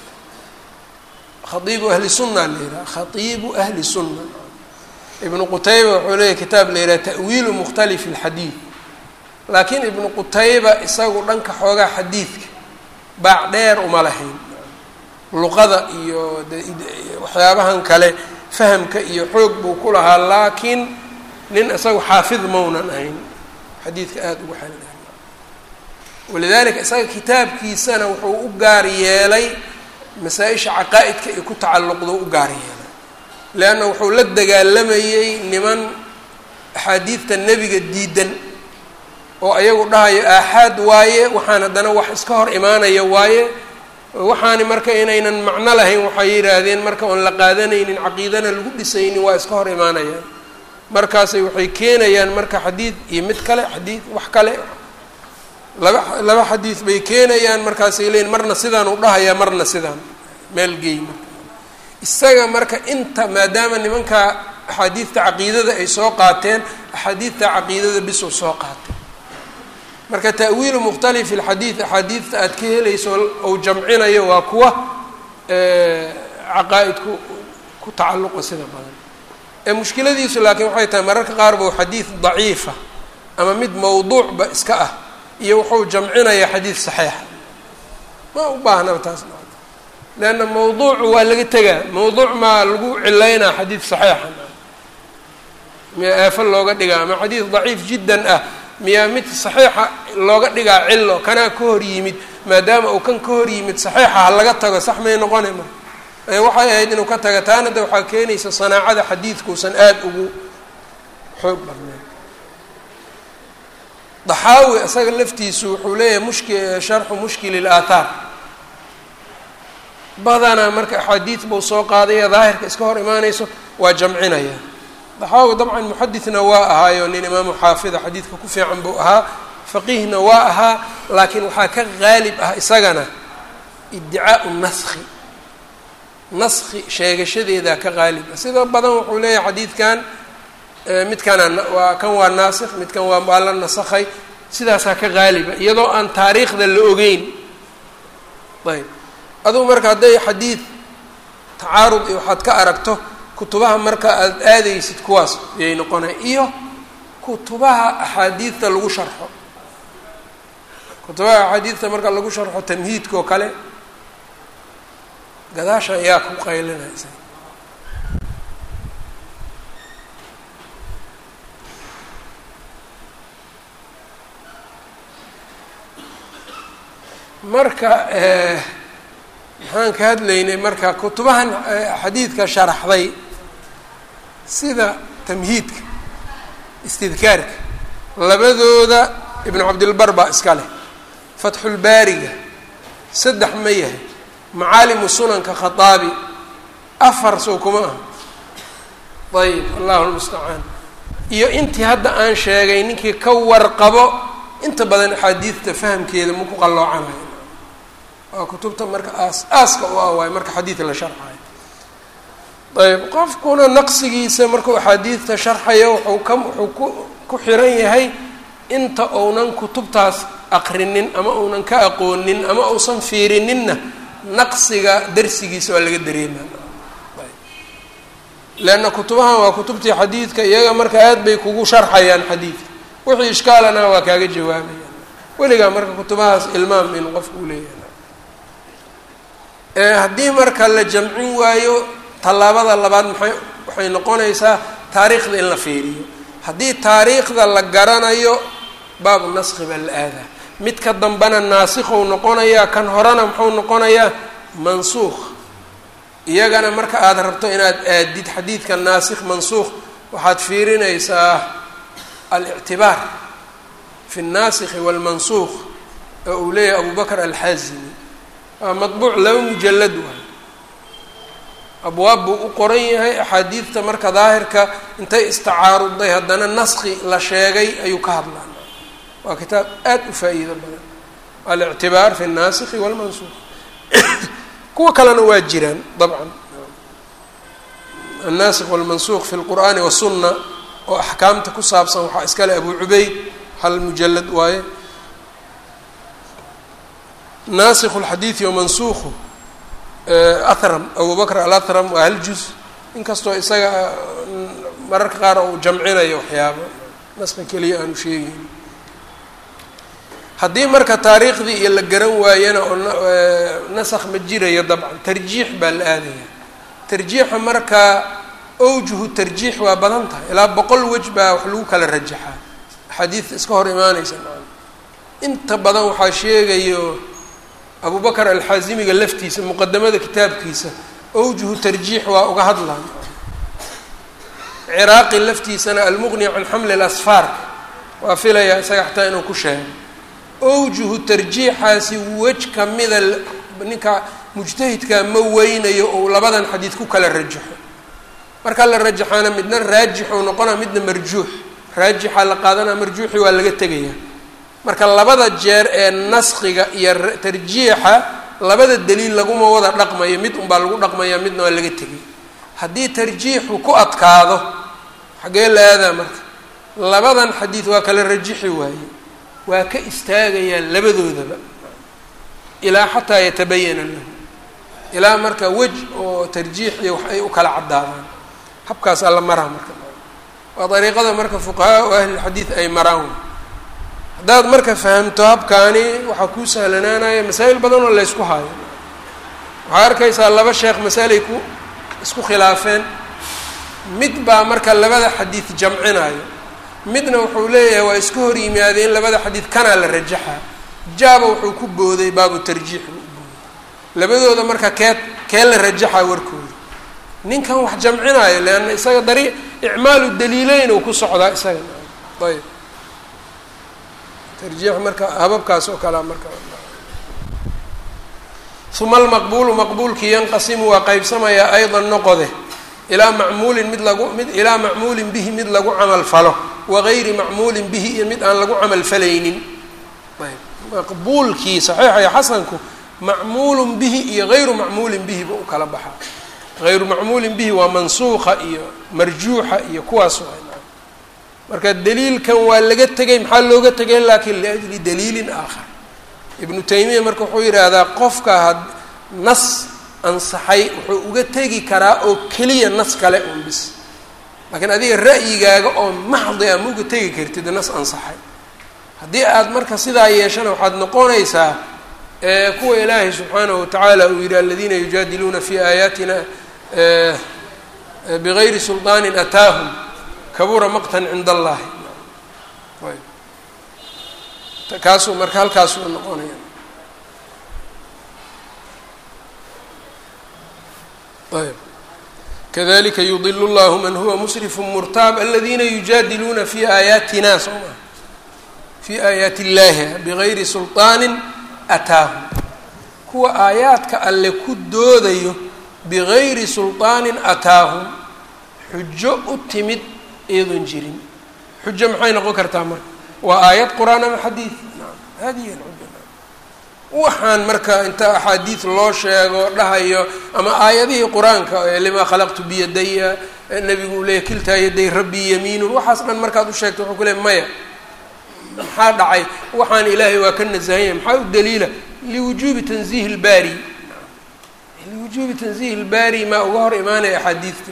khaiibu ahli sunna la yidhaha khaiibu ahli sunna ibnu qutayba wuxuu leeyahy kitaab la yidhaha ta'wiilu mukhtalifi alxadiid laakiin ibnu qutayba isagu dhanka xoogaa xadiidka baac dheer uma lahayn luqada iyo waxyaabahan kale fahamka iyo xoog buu ku lahaa laakiin nin isagu xaafid maunan ahayn xadiidka aada ugu xalilaa walidalika isaga kitaabkiisana wuxuu u gaar yeelay masaa-isha caqaa-idka ay ku tacalluqdo u gaar yeelay leanna wuxuu la dagaalamayey niman axaadiidta nebiga diidan oo ayagu dhahayo aaxaad waaye waxaan haddana wax iska hor imaanaya waaye waxaani marka inaynan macno lahayn waxay yidhaahdeen marka oon la qaadanaynin caqiidana lagu dhisaynin waa iska hor imaanayaan markaasay waxay keenayaan marka xadiid iyo mid kale xadiid wax kale laba laba xadiid bay keenayaan markaasay leeyiin marna sidaan u dhahayaa marna sidaan meel gey marka isaga marka inta maadaama nimanka axaadiidta caqiidada ay soo qaateen axaadiidta caqiidada bisuu soo qaatay marka ta'wiilu mukhtalifi alxadiid axaadiidta aad ka helayso ou jamcinayo waa kuwa caqaa-idku ku tacalluqa sida badan ee mushkiladiisu laakiin waxay tahay mararka qaar buu xadiid daciifa ama mid mawduucba iska ah iyo wuxuu jamcinayaa xadiid saxiixa ma u baahnaba taas leanna mawduucu waa laga tegaa mawduuc maa lagu cilaynaa xadiid saxiixa miyaa aafo looga dhigaa ama xadiid daciif jiddan ah miyaa mid saxiixa looga dhigaa cillo kanaa ka hor yimid maadaama uu kan ka hor yimid saxiixa ha laga tago sax may noqone marka waxay ahayd inuu ka taga taana de waxaa keenaysa sanaacada xadiidkuusan aada ugu xoog badnayn daxaawi isaga laftiisu wuxuu leeyahay mushki sharxu mushkili laathaar badanaa marka axaadiid buu soo qaadaya daahirka iska hor imaanayso waa jamcinaya daxaawi dabcan muxadidna waa ahaayo nin imaamu xaafida xadiidka ku fiican buu ahaa faqiihna waa ahaa laakiin waxaa ka qaalib ah isagana iddicaau naskhi naskhi sheegashadeedaa ka qaalib ah sida badan wuxuu leeyahay xadiidkan midkana waa kan waa naasikh midkan waa waa la nasakhay sidaasaa ka qaaliba iyadoo aan taariikhda la ogeyn ayb adugu marka hadday xadiid tacaarud iyo waxaad ka aragto kutubaha marka aada aadaysid kuwaas ayay noqonay iyo kutubaha axaadiidta lagu sharxo kutubaha axaadiidta marka lagu sharxo tamhiidka oo kale gadaasha ayaa ku qaylinaysa marka maxaan ka hadlaynay marka kutubahan xadiidka sharaxday sida tamhiidka istidkaarka labadooda ibnu cabdilbar baa iska leh fatxulbaariga saddex ma yahay macaalimu sunanka khataabi afar sow kuma aha ayib allahu lmustacaan iyo intii hadda aan sheegay ninkii ka warqabo inta badan axaadiidta fahamkeeda maku qalloocanayo waa kutubta marka aas aaska u ah waayo marka xadiidka la sharxayo ayb qofkuna naqsigiisa markuu axaadiidta sharxayo wuxuu ka wuxuu ku ku xiran yahay inta uunan kutubtaas aqrinin ama uunan ka aqoonin ama uusan fiirininna naqsiga darsigiisa waa laga dareema leanna kutubahan waa kutubtii xadiidka iyaga marka aad bay kugu sharxayaan xadiidka wixii ishkaalana waa kaaga jawaabayaan weligaa marka kutubahaas ilmaam in qofku uleeyahay haddii marka la jamcin waayo tallaabada labaad maxay waxay noqonaysaa taariikhda in la fiiriyo haddii taariikhda la garanayo baabu naskhi baa la aadaa midka dambena naasikhou noqonayaa kan horena muxuu noqonayaa mansuukh iyagana marka aada rabto inaad aadid xadiidka naasikh mansuukh waxaad fiirinaysaa alictibaar fi الnaasikhi wاlmansuukh oo uu leeyahay abu bakr alxaazimi waa madbuuc laba mujalad waay abwaab buu u qoran yahay axaadiidta marka daahirka intay istacaaruday haddana naski la sheegay ayuu ka hadlaa waa kitaab aad u faa-iido badan alictibaar fi الnaasikhi wاlmansuukh kuwa kalena waa jiraan dabcan annaasikh wاlmansuukh fi اlqur'aani waالsuna oo axkaamta ku saabsan waxaa iskale abu cubeyd hal mujalad waaye naasikh اlxadiidi wamansuukhu ahram abu bakr alahram waa hal juz inkastoo isaga mararka qaar uu jamcinayo waxyaabo naska keliya aanu sheegeyn haddii marka taariikhdii iyo la garan waayana oo nasakh ma jirayo dabcan tarjiix baa la aadaya tarjiixa marka awjuhu tarjiix waa badan tahay ilaa boqol wej baa wax lagu kala rajaxaa axaadiidta iska hor imaanaysa inta badan waxaa sheegayo abu bakr alxaasimiga laftiisa muqadamada kitaabkiisa awjuhu tarjiix waa uga hadlaan ciraaqi laftiisana almuqni can xamli lasfaar waa filayaa isaga xataa inuu ku sheego awjuhu tarjiixaasi wej kamida ninka mujtahidkaa ma weynayo ou labadan xadiid ku kala rajaxo marka la rajaxaana midna raajixuu noqonaa midna marjuux raajixa la qaadanaa marjuuxi waa laga tegaya marka labada jeer ee naskiga iyo tarjiixa labada daliil laguma wada dhaqmayo mid unbaa lagu dhaqmaya midna waa laga tegay haddii tarjiixu ku adkaado xaggee la aadaa marka labadan xadiid waa kala rajixi waaye waa ka istaagayaan labadoodaba ilaa xataa yatabayana lahu ilaa marka wej oo tarjiix iyo wax ay u kala caddaadaan habkaas alla maraa marka waa dariiqada marka fuqahaa o ahlilxadiid ay maraan haddaad marka fahamto habkaani waxaa kuu sahlanaanaya masaa'il badan oo laysku haayo waxaa arkaysaa laba sheekh masalay ku isku khilaafeen mid baa marka labada xadiid jamcinayo midna wuxuu leeyahay waa iska hor yimaadeen labada xadiid kanaa la rajaxaa jaaba wuxuu ku booday baabu tarjiix buu u booday labadooda marka kee kee la rajaxaa warkooda ninkan wax jamcinaayo leanna isaga dari icmaalu daliileyn uu ku socdaa isaga ayb tarjiix marka hababkaas oo kalea marka uma almaqbuulu maqbuulkii yanqasimu waa qaybsamayaa aydan noqode ilaa macmuulin mid lagu mid ilaa macmuulin bihi mid lagu camal falo wagayri macmuulin bihi iyo mid aan lagu camal falaynin ayb maqbuulkii saxiixa iyo xasanku macmuulun bihi iyo gayru macmuulin bihi ba u kala baxaa hayru macmuulin bihi waa mansuuqa iyo marjuuxa iyo kuwaas marka daliilkan waa laga tegay maxaa looga tegay laakiin liajli daliilin aakhar ibnu taymiya marka wuxuu yidhaahdaa qofka had nas ansaxay wuxuu uga tegi karaa oo keliya nas kale un bis laakiin adiga ra'yigaaga oo maxdi a ma uga tegi kartid nas ansaxay haddii aad marka sidaa yeeshana waxaad noqonaysaa kuwa ilaahay subxaanahu watacaala uu yidhi aladiina yujaadiluuna fi aayaatina bigayri sulطaanin ataahum kabura maqtan cinda allahi kaasuu marka halkaasuu noqonaya ayb kadalika yudilu llahu man huwa musrifu murtaab aladiina yujaadiluuna fi aayaatina soo maa fi aayaati illahi bigayri sulطaanin ataahum kuwa aayaadka alle ku doodayo bigayri sulطaanin ataahum xujo u timid iyadoon jirin xujo maxay noqon kartaa marka waa aayad qur-aan ama xadiid naam hadihi alxuja waxaan marka inta axaadiid loo sheego dhahayo ama aayadihii qur-aanka limaa khalaqtu biyadaya nebigu uu leeyahy kiltaa yaday rabbii yamiinun waxaas dhan markaad u sheegto wuxuu ku leey maya maxaa dhacay waxaan ilaahay waa ka nasahanya maxaa u daliila liwujuubi tanziihi lbaari liwujuubi tanziihi lbaari maa uga hor imaanaya axaadiidtii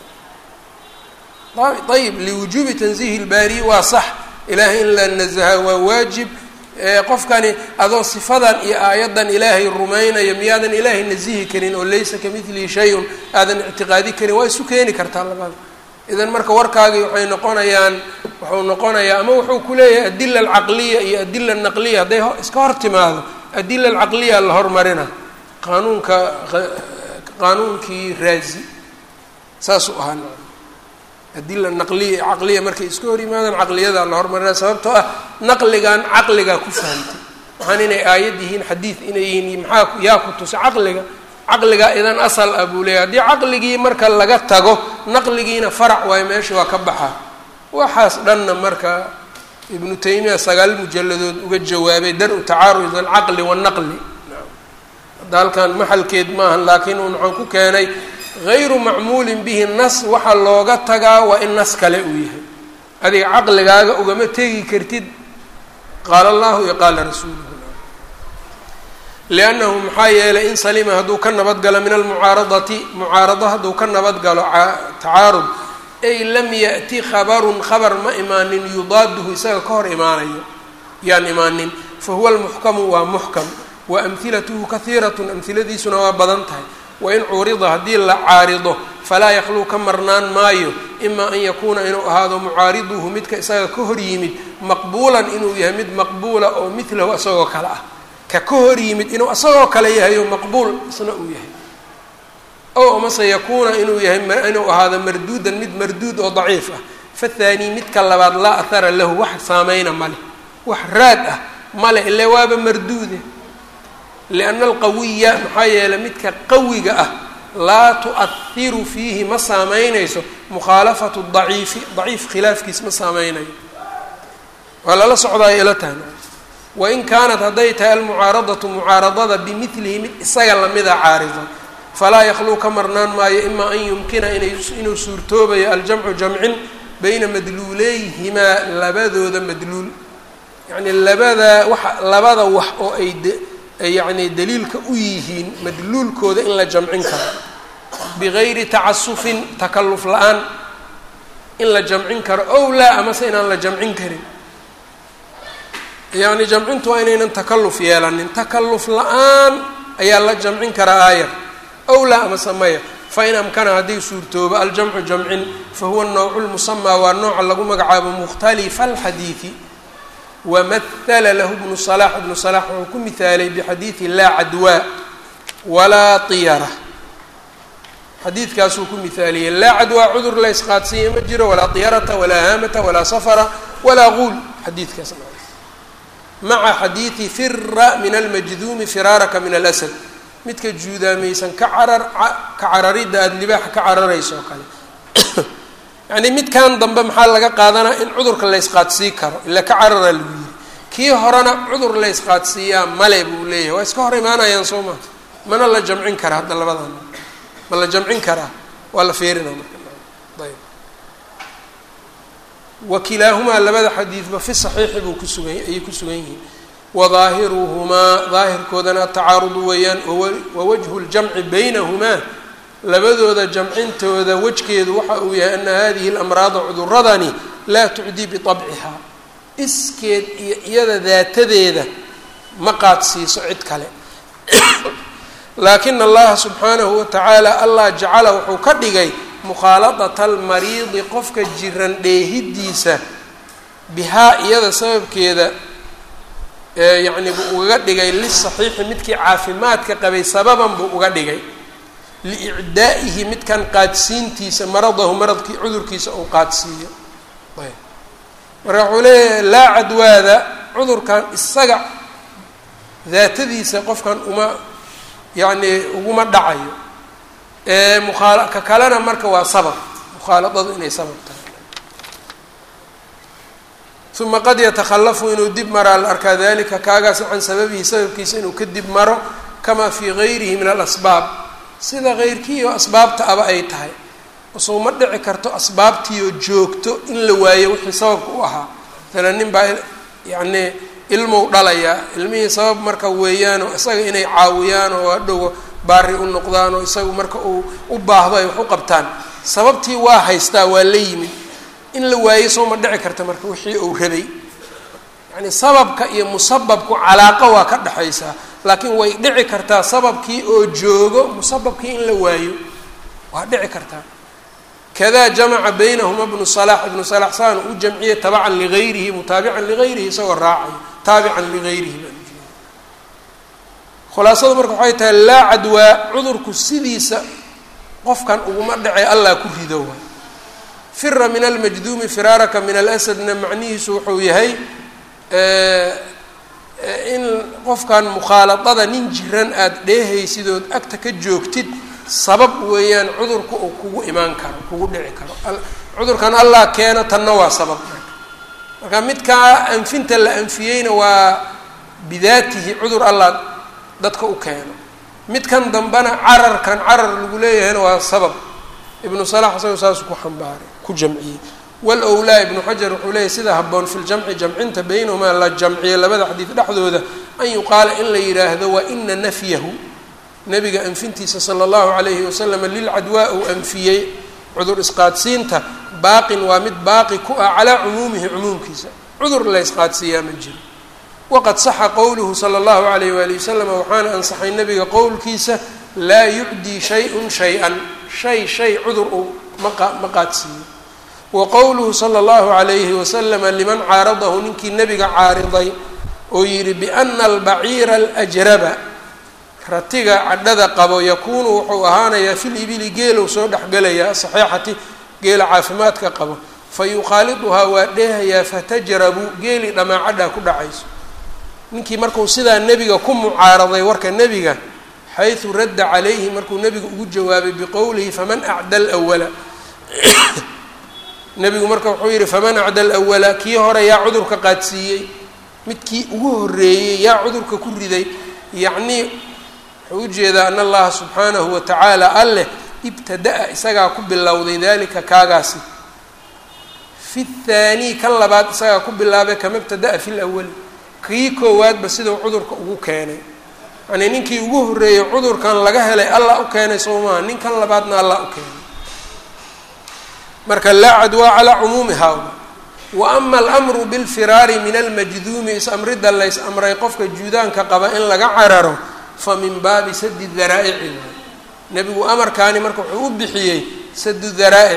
marka ayib liwujuubi tanziihi lbaari waa sax ilaahay in la nasaha waa waajib qofkani adoo sifadan iyo aayaddan ilaahay rumaynaya miyaadan ilaahay nasihi karin oo laysa kamidlihi shay-un aadan ictiqaadi karin waa isu keeni kartaa labada idan marka warkaagii waxay noqonayaan wuxuu noqonayaa ama wuxuu ku leeyahay adila alcaqliya iyo adila anaqliya hadday iska hor timaado adila alcaqliya la hormarina qaanuunka qaanuunkii raazi saasuu ahaa adila naqliya caqliya markay iska hor yimaadaan caqliyadaa la hormarina sababtoo ah naqligan caqligaa ku fahamtay waxaan inay aayad yihiin xadiid inay yihiin maxaa yaa ku tusa caqliga caqligaa idan asal ah buu leeyahy haddii caqligii marka laga tago naqligiina farac waayo meesha waa ka baxaa waxaas dhanna marka ibnu taymiya sagaal mujalladood uga jawaabay dar-u tacaarud alcaqli waannaqli hadda halkan maxalkeed maahan laakiin un waxaan ku keenay hayru macmuulin bihi nas waxaa looga tagaa waa in nas kale uu yahay adiga caqligaaga ugama tegi kartid qaala allahu iyo qaala rasuuluhu liannahu maxaa yeelay in salima hadduu ka nabadgalo min almucaaradati mucaarado hadduu ka nabadgalo tacaarud ay lam ya'ti khabarun khabar ma imaanin yudaaduhu isaga ka hor imaanayo yaan imaanin fa huwa almuxkamu waa muxkam wa amhilatuhu kahiiratun amhiladiisuna waa badan tahay wain curida haddii la caarido falaa yakhluu ka marnaan maayo ima an yakuuna inuu ahaado mucaariduhu midka isaga ka hor yimid maqbuulan inuu yahay mid maqbuula oo midlahu isagoo kale ah ka ka hor yimid inuu isagoo kale yahay oo maqbuul isna uu yahay ow amase yakuuna inuu yahay inuu ahaado marduudan mid marduud oo daciif ah fathaani midka labaad laa ahara lahu wax saameyna male wax raad ah male ile waaba marduude lianna alqawiya maxaa yeeley midka qawiga ah laa tu'ahiru fiihi ma saameynayso mukhaalafatu daciifi daciif khilaafkiis ma saameynayo waa lala socdaayo ila tahna wain kaanat hadday tahay almucaaradatu mucaaradada bimilihi mid isaga lamida caarida falaa yakluu ka marnaan maayo imaa an yumkina inuu suurtoobayo aljamcu jamcin bayna madluuleyhimaa labadooda madluul yacni labada waxa labada wax oo ay yacni daliilka u yihiin madluulkooda in la jamcin karo bigayri tacasufin takalluf la-aan in la jamcin karo ow laa amase inaan la jamcin karin yacni jamcintu waa inaynan takalluf yeelanin takalluf la-aan ayaa la jamcin karaa aayar ow laa amase maya fain amkana haddii suurtoobo aljamcu jamcin fahuwa nawcu lmusamaa waa nooca lagu magacaabo mukhtalifa alxadiidi wamahala lahu bnu salax ibnu salax wuxuu ku mihaalay bixadiidi laa cadwaa walaa tiyara xadiidkaasuu ku mihaaliyey laa cadwaa cudur la ysqaadsiiya ma jiro walaa tiyarata walaa haamata walaa safara walaa guul xadiidkaas maca xadiidi fira min almajduumi firaaraka min alasad midka juudaamaysan ka carar ka cararidda aada libaaxa ka cararayso oo kale yacni midkan dambe maxaa laga qaadanaa in cudurka la ysqaadsii karo ila ka cararaa lagu yiri kii horena cudur la ysqaadsiiyaa male buu leeyahay waa iska hor imaanayaan soo maa mana la jamcin karaa hadda labadan ma la jamcin karaa waa la feerinaa marka ayb wakilaahumaa labada xadiidba fi saxiixi buu kusugan ayay ku sugan yihiin wadaahiruhumaa daahirkoodana atacaarudu weeyaan wawajhu ljamci baynahumaa labadooda jamcintooda wejkeedu waxa uu yahay ana hadihi lamraada cuduradani laa tucdii biabcihaa iskeed iyo iyada daatadeeda ma qaadsiiso cid kale laakina allaha subxaanahu watacaala allah jacala wuxuu ka dhigay mukhaaladata almariidi qofka jiran dheehidiisa bihaa iyada sababkeeda yacni buu ugaga dhigay lisaxiixi midkii caafimaadka qabay sababan buu uga dhigay liicdaa'ihi midkan qaadsiintiisa maradahu maradkii cudurkiisa uu qaadsiiyo ayb marka wuxuu leeyahay laa cadwaada cudurkan isaga daatadiisa qofkan uma yacni uguma dhacayo muaa ka kalena marka waa sabab mukhaaladadu inay sabab tahay uma qad yatakhalafu inuu dib maraa la arkaa dalika kaagaas can sababihi sababkiisa inuu ka dib maro kamaa fii gayrihi min alasbaab sida keyrkiioo asbaabta aba ay tahay soo ma dhici karto asbaabtiioo joogto in la waayo wixii sababka u ahaa masalan nin baa yacni ilmou dhalayaa ilmihii sabab marka weeyaanoo isaga inay caawiyaan oo hadhow baari u noqdaan oo isagu marka uu u baahdo ay wax u qabtaan sababtii waa haystaa waa la yimid in la waayo soo ma dhici karta marka wixii uu rabay yacni sababka iyo musababku calaaqo waa ka dhexaysaa laakiin way dhici kartaa sababkii oo joogo musababkii in la waayo waa dhici kartaa kadaa jamaca baynahuma bnu salax ibnu salax saan u jamciyey tabacan ligayrihi mutaabican ligayrihi isagoo raacayo taabican ligayrihi baa khulaasadu marka waxay tahay laa cadwaa cudurku sidiisa qofkan uguma dhacay allah ku rido waay fira min almajduumi firaaraka min alasadna macnihiisu wuxuu yahay in qofkan mukhaaladada nin jiran aada dheehaysidood agta ka joogtid sabab weeyaan cudurka uu kugu imaan karo kugu dhici karo cudurkan allah keeno tanna waa sabab marka midkaa anfinta la anfiyeyna waa bidaatihi cudur allah dadka u keeno midkan dambena cararkan carar lagu leeyahayna waa sabab ibnu salax isago saasuu ku xambaaray ku jamciyey walowlaa ibnu xajar wuxuu leeyahy sida haboon fi ljamci jamcinta baynahumaa la jamciyo labada xadiid dhexdooda an yuqaala in la yidhaahdo wa ina nafyahu nabiga anfintiisa sala allahu calayhi wasalam lilcadwaa uu anfiyey cudur isqaadsiinta baaqin waa mid baaqi ku ah calaa cumuumihi cumuumkiisa cudur la ysqaadsiiyaa ma jiro waqad saxa qowluhu sala allahu alayh waali wasalam waxaana ansaxay nabiga qowlkiisa laa yucdii shay-un shay-an shay shay cudur uu maqa ma qaadsiiyo wa qowluhu sala allahu calayhi wasalama liman caaradahu ninkii nebiga caariday oo yidhi biana albaciira alajraba ratiga cadhada qabo yakuunu wuxuu ahaanayaa fil ibili geelow soo dhexgelayaa asaxiixati geela caafimaadka qabo fa yukhaaliduhaa waa dheehayaa fatajrabu geeli dhamaacadhaa ku dhacayso ninkii markuu sidaa nebiga ku mucaaraday warka nebiga xaysu radda calayhi markuu nebigu ugu jawaabay biqowlihi faman acda alwala nebigu marka wuxuu yidhi faman acda alawala kii hore yaa cudurka qaadsiiyey midkii ugu horreeyey yaa cudurka ku riday yacnii wuxuu ujeedaa an allaha subxaanahu wa tacaala alleh ibtada-a isagaa ku bilowday dalika kaagaasi fi thaanii kan labaad isagaa ku bilaabay kama ibtada-a fi lawali kii koowaadba sidau cudurka ugu keenay yacnii ninkii ugu horreeyey cudurkan laga helay allah u keenay soo maaha ninkan labaadna allah u keenay marka laa cadwaa calaa cumuumi haula wa ama alamru bilfiraari min almajduumi is-amridda lays amray qofka juudaanka qaba in laga cararo fa min baabi sadi daraa'ici nebigu amarkaani marka wuxuu u bixiyey sadu daraa'ic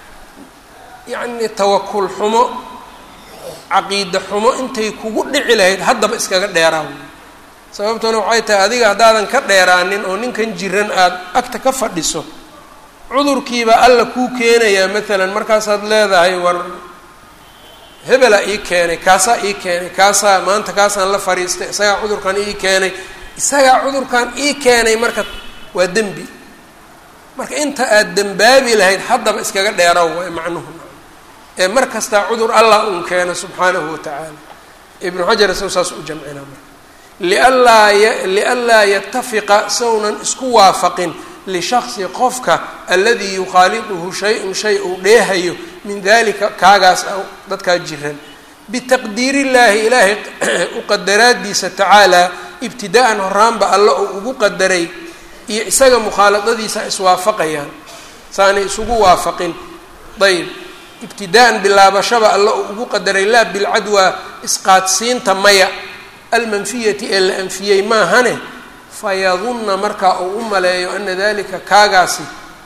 yacnii tawakul xumo caqiida xumo intay kugu dhici lahayd haddaba iskaga dheeraaw sababtuna waxay tahay adiga haddaadan ka dheeraanin oo ninkan jiran aada agta ka fadhiso cudurkiiba alla kuu keenayaa maalan markaasaad leedahay war hebelaa ii keenay kaasaa ii keenay kaasaa maanta kaasaan la fadhiistay isagaa cudurkan ii keenay isagaa cudurkan ii keenay marka waa dembi marka inta aada dembaabi lahayd haddaba iskaga dheeraw waay macnuhu ee mar kastaa cudur allah uun keeno subxaanahu wa tacaala ibnu xajar isago saas u jamcina marka lianlaa lianlaa yatafiqa sawnan isku waafaqin lishaksi qofka aladii yukhaaliduhu shay-un shay uu dheehayo min dalika kaagaas dadkaa jiran bitaqdiir illaahi ilaahay u qadaraadiisa tacaalaa ibtidaa-an horaanba alle uu ugu qadaray iyo isaga mukhaaladadiisa iswaafaqayaan saanay isugu waafaqin ayb ibtidaa-an bilaabashaba alle uu ugu qadaray laa bilcadwaa isqaadsiinta maya almanfiyati ee la anfiyey maahane fayadunna markaa uu u maleeyo ana dalika kaagaasi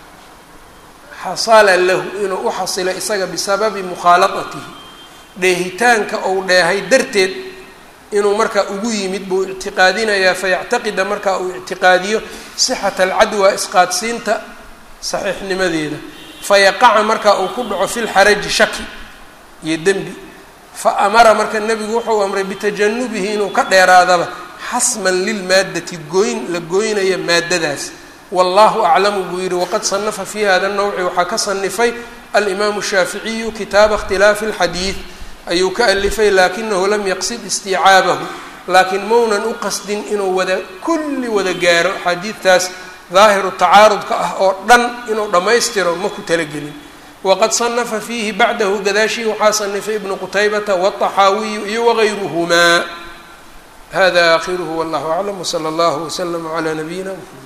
xasala lahu inuu u xasilo isaga bisababi mukhaaladatihi dheehitaanka ou dheehay darteed inuu markaa ugu yimid buu ictiqaadinayaa fayactaqida markaa uu ictiqaadiyo sixata alcadwa isqaadsiinta saxiixnimadeeda fayaqaca markaa uu ku dhaco fi lxaraji shaki iyo dembi fa amara marka nebigu wuxuu amray bitajanubihi inuu ka dheeraadaba xasman lilmaaddati gooyn la gooynaya maaddadaas wallahu aclamu buu yihi waqad sanafa fi hada nawci waxaa ka sanifay alimaamu shaaficiyu kitaaba ikhtilaafi alxadiid ayuu ka alifay laakinahu lam yaqsid istiicaabahu laakiin maunan u qasdin inuu wada kulli wada gaaro axaadiidtaas daahiru tacaarudka ah oo dhan inuu dhammaystiro ma ku talagelin waqad sanafa fiihi bacdahu gadaashii waxaa sanifay ibnu qutaybata wاطaxaawiyu iyo wagayruhumaa hada aakhiruhu wallahu aclam wslى اllah wslm عlى nabiyina mxamed